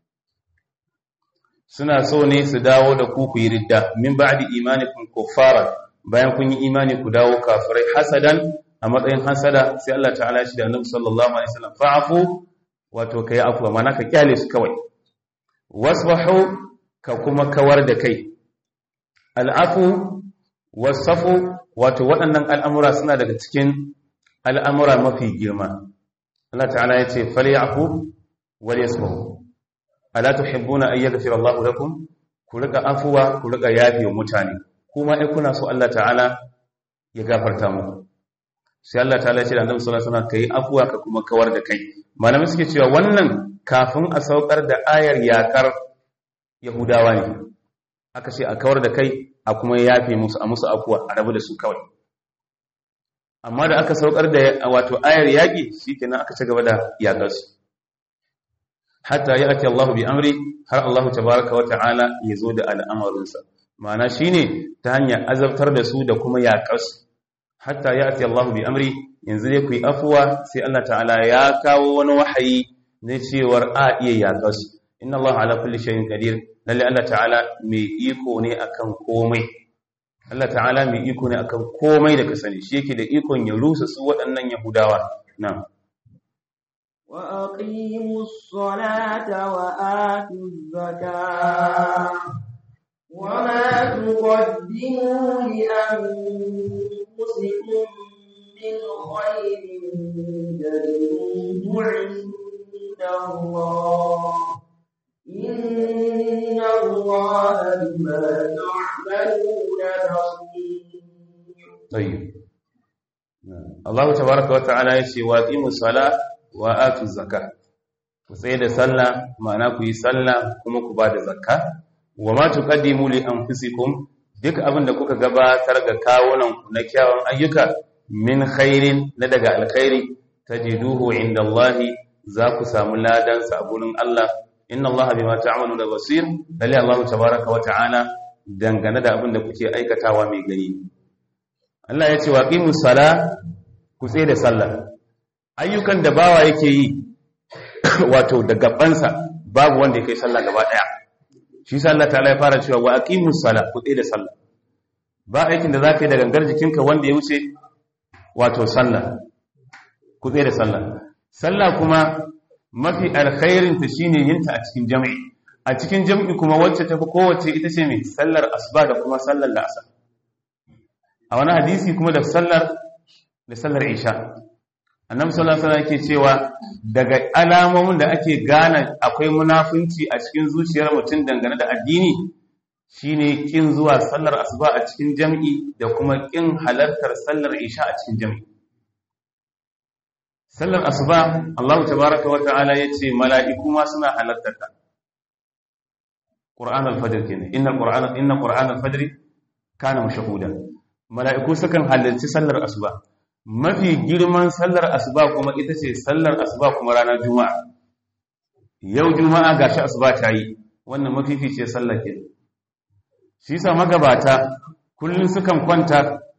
suna so ne su dawo da ku ku yi ridda min ba'di imanikum kuffara bayan kun yi imani ku dawo kafirai hasadan a matsayin hasada sai Allah ta'ala shi da Annabi sallallahu alaihi wasallam fa'fu wato kai afwa mana ka kyale su kawai wasbahu ka kuma kawar da kai al'afu wasafu wato waɗannan al'amura suna daga cikin al'amura mafi girma Allah ta'ala ya ce falyafu wal yasfahu ala tuhibbuna an yaghfira Allah lakum ku rika afuwa ku rika yafi wa mutane kuma ai kuna so Allah ta'ala ya gafarta muku sai Allah ta'ala ya ce da Annabi sallallahu alaihi wasallam kai afuwa ka kuma kawar da kai malamai suke cewa wannan kafin a saukar da ayar yakar Yahudawa ne aka ce a kawar da kai a kuma yafe musu a musu afuwa a rabu da su kawai amma da aka saukar da wato ayar yaƙi shikenan aka ci gaba da yaƙar su hatta ya ake Allah bi amri har Allah tabaraka wa ta'ala ya zo da al'amarinsa ma'ana shine ta hanyar azabtar da su da kuma yaƙar su hatta ya ake Allah bi amri yanzu dai ku yi afuwa sai Allah ta'ala ya kawo wani wahayi na cewar a iya yaƙar su inna Allah ala kulli shay'in qadir lalle Allah ta'ala mai iko ne akan komai Allah ta'ala mai iko ne akan komai da ka sani shi yake da ikon ya rusa su waɗannan yahudawa na'am وأقيموا الصلاة وآتوا الزكاة وما تقدموا لأنفسكم من خير تجدوه عند الله إن الله بما تعملون بصير طيب Allah tabaraka wa ta'ala ya ce wa qimu sala wa atu zakka ku tsaye da sallah ma'ana ku yi sallah kuma ku ba da zakka wa ma tuqaddimu li anfusikum duk abin da kuka gabatar ga kawunan ku na kyawun ayyuka min khairin na daga alkhairi tajiduhu inda Allah za ku samu ladan sa a gurin Allah inna Allah bima ta'maluna basir lalle Allah tabaraka wa ta'ala dangane da abin da kuke aikatawa mai gani Allah ya ce wa qimus sala ku tsaye da sallah ayyukan da bawa yake yi wato da gabansa babu wanda ya kai sallah gaba daya shi sa Allah ta'ala ya fara cewa wa aqimus sala ku tsaye da sallah ba aikin da zaka yi da gangar jikinka wanda ya wuce wato sallah ku tsaye da sallah sallah kuma mafi alkhairin ta shine yin ta a cikin jami'i a cikin jami'i kuma wacce tafi kowace ita ce mai sallar asuba da kuma sallar la'asar a wani hadisi kuma da sallar da sallar isha annabi sallallahu alaihi wasallam yake cewa daga alamomin da ake gane akwai munafunci a cikin zuciyar mutum dangane da addini shine kin zuwa sallar asuba a cikin jami'i da kuma kin halartar sallar isha a cikin jami'i sallar asuba Allah tabaaraka wa ta'ala yace mala'iku ma suna halartar ta Qur'an al-Fajr kenan inna Qur'ana inna Qur'an al-Fajr kana mashhuda mala'iku sukan halarci sallar asuba mafi girman sallar asuba kuma ita ce sallar asuba kuma ranar juma'a yau juma'a gashi asuba ta yi wannan mafifice sallar ke shi sa magabata kullum sukan kwanta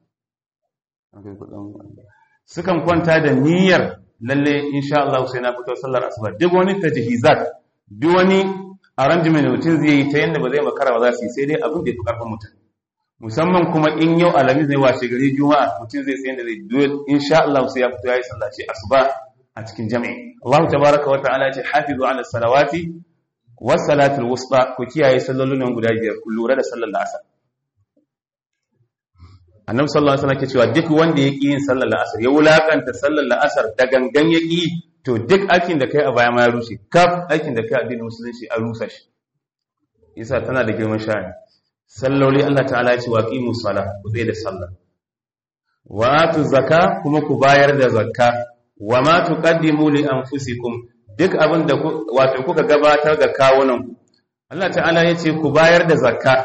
sukan kwanta da niyyar lalle insha Allah sai na fito sallar asuba duk wani tajhizat duk wani arrangement mutum zai yi ta yanda ba zai makara ba za su yi sai dai abin da ya fi karfin mutum musamman kuma in yau alamis zai washe gari juma'a mutum zai tsaye da zai duwel insha Allah sai ya fito yayi sallah ce asuba a cikin jami'i Allah tabaaraka wa ta'ala ya ce hafizu ala salawati was salatul wusta ku kiyaye sallolin guda biyar ku lura da sallar asar annabi sallallahu alaihi wasallam ke cewa duk wanda ya ƙi yin sallar asar ya wulakanta sallar asar da gangan ya ƙi to duk aikin da kai a baya ma ya rushe kaf aikin da kai a addinin musulunci a rusa shi yasa tana da girman sha'ani salloli Allah ta'ala ya ce wa qimu sala ku tsaye da sallah wa atu zakka kuma ku bayar da zakka wa ma tuqaddimu li anfusikum duk abin da wato kuka gabatar ga kawunan ku Allah ta'ala ya ce ku bayar da zakka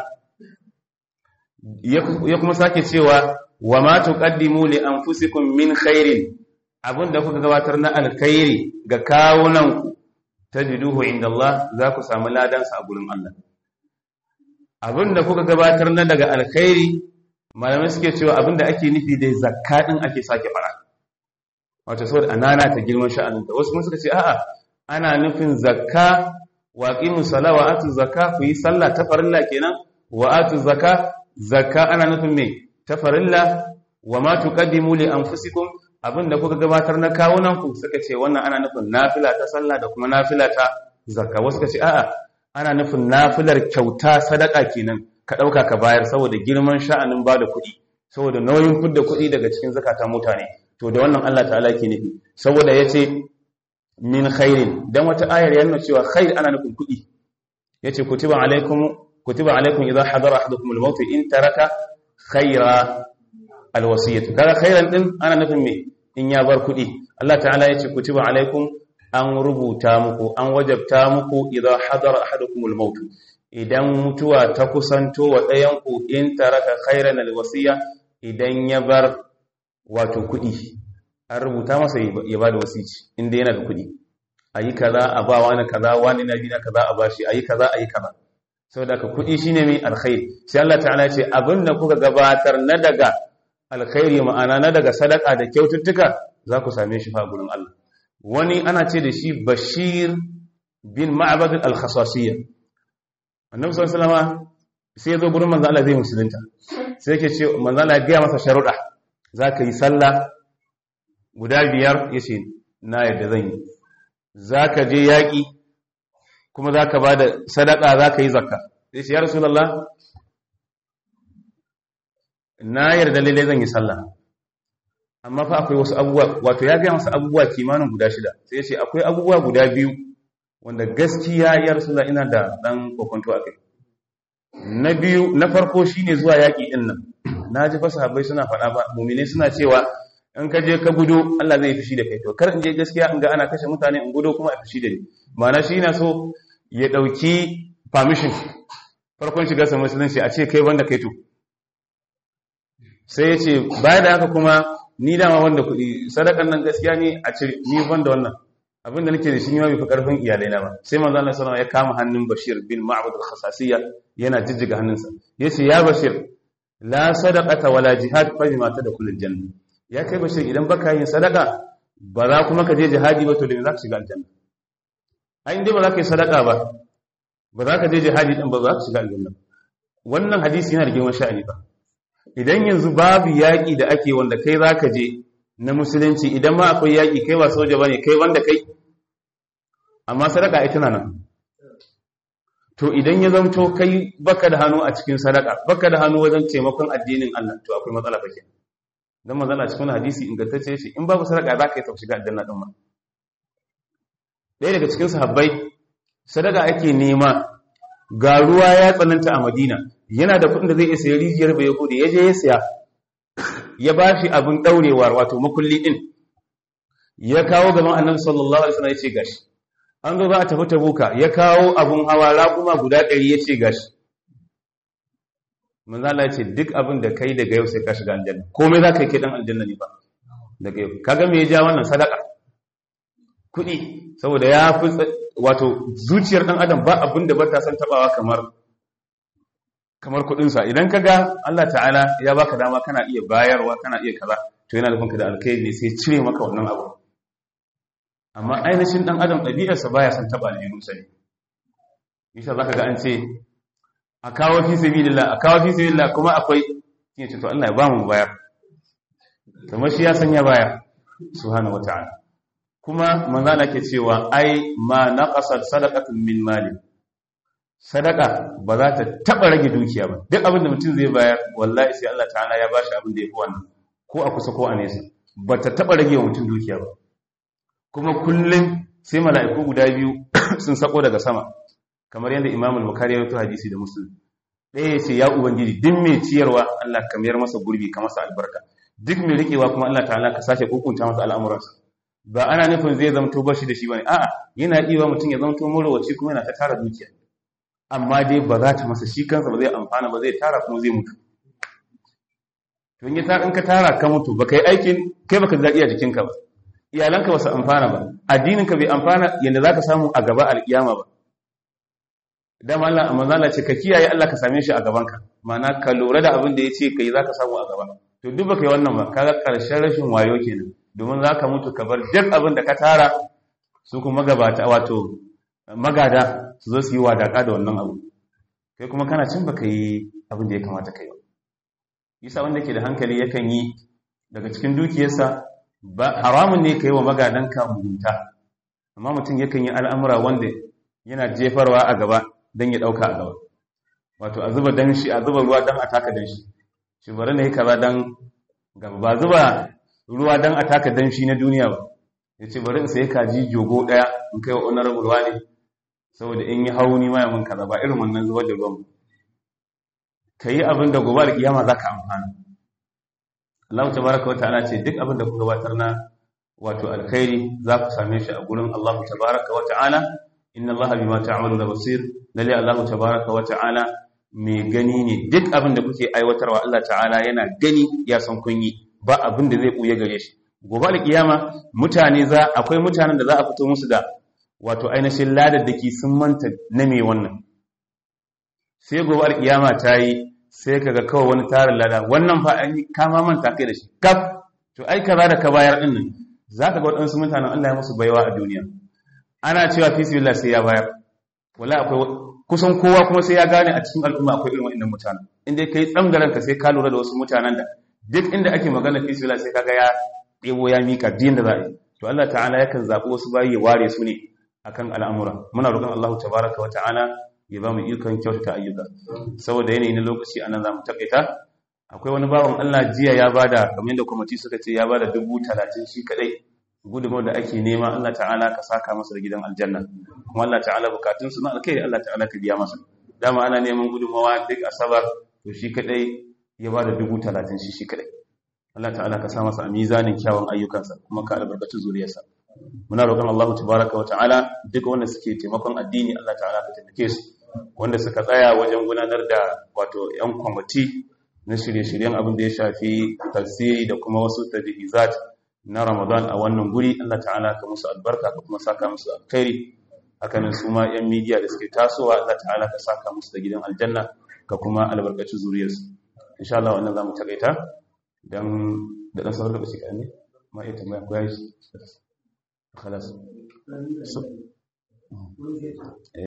ya kuma sake cewa wa ma tuqaddimu li anfusikum min khairin abin da kuka gabatar na alkhairi ga kawunan ku tajiduhu inda Allah za ku samu ladansa a gurin Allah abin da kuka gabatar na daga alkhairi malamai suke cewa abin da ake nufi da zakka din ake sake fara wato saboda anana ta girman sha'anin da wasu kuma suka ce a'a ana nufin zakka wa aqimu sala wa atu zakka ku yi sallah ta farilla kenan wa atu zakka zakka ana nufin me ta farilla wa ma tuqaddimu li anfusikum abinda kuka gabatar na kawunan ku suka ce wannan ana nufin nafila ta sallah da kuma nafila ta zakka wasu suka ce a'a ana nufin nafilar kyauta sadaka kenan ka dauka ka bayar saboda girman sha'anin bada kuɗi saboda nauyin fidda kuɗi daga cikin zakatan mutane to da wannan Allah ta'ala ke nufi saboda yace min khairin dan wata ayar ya nuna cewa khair ana nufin kuɗi yace kutiba alaikum kutiba alaikum idha hadara ahadukum al-maut in taraka khaira al-wasiyatu kaga khairan din ana nufin me in ya bar kuɗi Allah ta'ala yace kutiba alaikum an rubuta muku an wajabta muku idha hadara ahadukum al-maut idan mutuwa ta kusanto wa ɗayan ku in taraka khairan al-wasiya idan ya bar wato kuɗi an rubuta masa ya ba da wasici inda yana da kuɗi a yi kaza a ba wani kaza wani na bi na kaza a bashi a yi kaza a yi kaza sau da ka kuɗi shi ne mai alkhairi sai Allah ta'ala ce abin da kuka gabatar na daga alkhairi ma'ana na daga sadaka da kyaututtuka za ku same shi fa gurin Allah wani ana ce da shi bashir bin ma'abad al-khasasiyya annabi sallallahu alaihi wasallam sai ya zo gurin manzo Allah zai musulunta sai yake ce manzo Allah ya ga masa sharuɗa za ka yi sallah guda biyar ya ce na yadda zan yi za ka je yaƙi kuma za ka ba da sadaka za ka yi zakka ya ce ya rasulallah na yarda lalle zan yi sallah amma fa akwai wasu abubuwa wato ya gaya masu abubuwa kimanin guda shida sai ya ce akwai abubuwa guda biyu wanda gaskiya ya rasulallah ina da ɗan kokonto a kai na biyu na farko shine zuwa yaƙi ɗin nan na ji fasa habai suna faɗa ba mumine suna cewa in ka je ka gudu Allah zai fushi da kai to kar in je gaskiya in ga ana kashe mutane in gudu kuma a fushi da ni ma'ana shi yana so ya ɗauki permission farkon shiga sa musulunci a ce kai wanda kai to sai ya ce baya da haka kuma ni dama wanda kuɗi sadakan nan gaskiya ne a ce ni wanda wannan abin da nake da shi ni ma bai fi karfin iyalai na ba sai manzo Allah sallallahu alaihi wasallam ya kama hannun Bashir bin Ma'bad al-Khasasiyya yana jijjiga hannunsa yace ya Bashir la sadaqata wala jihad fa bima tadkhulul janna ya kai bashir idan baka yin sadaka ba za kuma ka je jihadi ba to da za ka shiga aljanna ai inda ba za ka yi sadaka ba ba za ka je jihadi din ba za ka shiga aljanna wannan hadisi yana da girman sha'ani ba idan yanzu babu yaƙi da ake wanda kai za ka je na musulunci idan ma akwai yaƙi kai ba soja ba ne kai wanda kai amma sadaka ita na nan to idan ya zamto kai baka da hannu a cikin sadaka baka da hannu wajen taimakon addinin Allah to akwai matsala fa kenan dan manzon a cikin hadisi ingantacce shi in babu sadaka za ka yi tafi shiga aljanna din ma ɗaya daga cikin sahabbai sadaka ake nema ga ruwa ya tsananta a Madina yana da kuɗin da zai iya sayi rijiyar bai yahudi ya je ya siya ya ba shi abin ɗaurewar wato makulli ɗin ya kawo gaban annabi sallallahu alaihi wasallam ya ce gashi an zo za a tafi tabuka ya kawo abun hawa raƙuma guda ɗari ya ce gashi manzala ya ce duk abin da kai daga yau sai ka shiga aljanna komai za ka yi kiɗan aljanna ne ba daga yau kaga me ya ja wannan sadaka kuɗi saboda ya fi wato zuciyar ɗan adam ba abin da ba ta san taɓawa kamar kamar kuɗinsa idan ka ga Allah ta'ala ya baka dama kana iya bayarwa kana iya kaza to yana da da alkhairi ne sai cire maka wannan abu amma ainihin ɗan adam ɗabi'arsa baya son taɓa aljihunsa ne isa za ka ga an ce a kawo fi sabilillah a kawo fi sabilillah kuma akwai yin ce to Allah ya ba mu bayar kamar shi ya sanya baya subhanahu wata'ala kuma manzana ke cewa ai ma naqasat sadaqatun min mali sadaka ba za ta taba rage dukiya ba duk abin da mutum zai bayar wallahi sai Allah ta'ala ya bashi abin da yafi wannan ko a kusa ko a nesa ba ta taba rage wa mutum dukiya ba kuma kullum sai mala'iku guda biyu sun sako daga sama kamar yadda Imam al-Bukhari ya rawaito hadisi da Muslim ɗaya ya ce ya ubangiji duk mai ciyarwa Allah ka mayar masa gurbi ka masa albarka duk mai rikewa kuma Allah ta'ala ka sake hukunta masa al'amuransa ba ana nufin zai zamto bashi da shi bane a'a yana iya mutum ya zamto murawaci kuma yana ta tara dukiya amma dai ba za ta masa shi kansa ba zai amfana ba zai tara kuma zai mutu to in in ka tara ka mutu ba kai aikin kai baka zaɗi a jikinka ba iyalanka ba su amfana ba addininka bai amfana yadda za ka samu a gaba alƙiyama ba dama Allah amma Allah ce ka kiyaye Allah ka same shi a gabanka ma'ana ka lura da abin da ya ce kai za ka samu a gaba to duk baka yi wannan ba kaga ƙarshen rashin wayo kenan domin za ka mutu ka bar duk abin da ka tara su kuma magabata wato magada su zo su yi wadaka da wannan abu kai kuma kana cin baka yi abin da ya kamata kai ba isa wanda ke da hankali yakan yi daga cikin dukiyarsa ba haramun ne kai wa magadanka mugunta amma mutum yakan yi al'amura wanda yana jefarwa a gaba don ya ɗauka a gaba wato a zuba danshi a zuba ruwa don a taka danshi shi bari na yi kaza don gaba ba zuba ruwa don a taka danshi na duniya ba ya ce bari in sai kaji jogo ɗaya in kai wa honorable ruwa ne saboda in yi hau ni ma mun kaza ba irin wannan zubar da ruwan ka yi abin da gobe alƙiyama za ka amfana Allah ta baraka wata ana ce duk abin da ku gabatar na wato alkhairi za ku same shi a gurin Allah ta baraka wa ta'ala inna Allah bima ta'maluna basir lalle Allah ta baraka wa ta'ala mai gani ne duk abin da kuke aiwatarwa Allah ta'ala yana gani ya san kun yi ba abin da zai buye gare shi gobe alƙiyama mutane za akwai mutanen da za a fito musu da wato ainihin ladaddaki sun manta na me wannan sai gobe alkiyama ta yi sai kaga kawai wani tarin lada wannan fa an yi kama manta kai da shi kaf to ai kaza da ka bayar din nan zaka ga wadansu mutanen Allah ya musu baiwa a duniya ana cewa fi sabilillah sai ya bayar wala akwai kusan kowa kuma sai ya gane a cikin al'umma akwai irin wannan mutanen inda kai tsamgaran ka sai ka lura da wasu mutanen da duk inda ake magana fi sabilillah sai kaga ya debo ya mika din da za a yi to Allah ta'ala yakan zabi wasu bayi ya ware su ne akan al'amura muna roƙon Allah tabaraka wa ta'ala ya ba mu ikon kyautata ayyuka saboda yanayi na lokaci anan zamu takaita akwai wani bawan Allah jiya ya bada kamar yadda kwamiti suka ce ya bada dubu talatin shi kadai gudunmawar da ake nema Allah ta'ala ka saka masa da gidan aljanna kuma Allah ta'ala bukatun su na alkai Allah ta'ala ka biya masa dama ana neman gudunmawa duk asabar to shi kadai ya bada dubu talatin shi shi kadai Allah ta'ala ka sa masa a mizanin kyawun ayyukansa kuma ka albarkaci zuriyarsa muna roƙon Allah tabaraka wa ta'ala duk wanda suke taimakon addini Allah ta'ala ka taimake su wanda suka tsaya wajen gudanar da wato yan kwamiti na shirye-shiryen abin da ya shafi tafsiri da kuma wasu tadhizat na Ramadan a wannan guri Allah ta'ala ka musu albarka ka kuma saka musu alkhairi hakanan su ma yan media da suke tasowa Allah ta'ala ka saka musu da gidan aljanna ka kuma albarkaci zuriyarsu insha Allah wannan zamu takaita dan da dan sauran lokaci kan ne ma iya tambaya ko yayi خلاص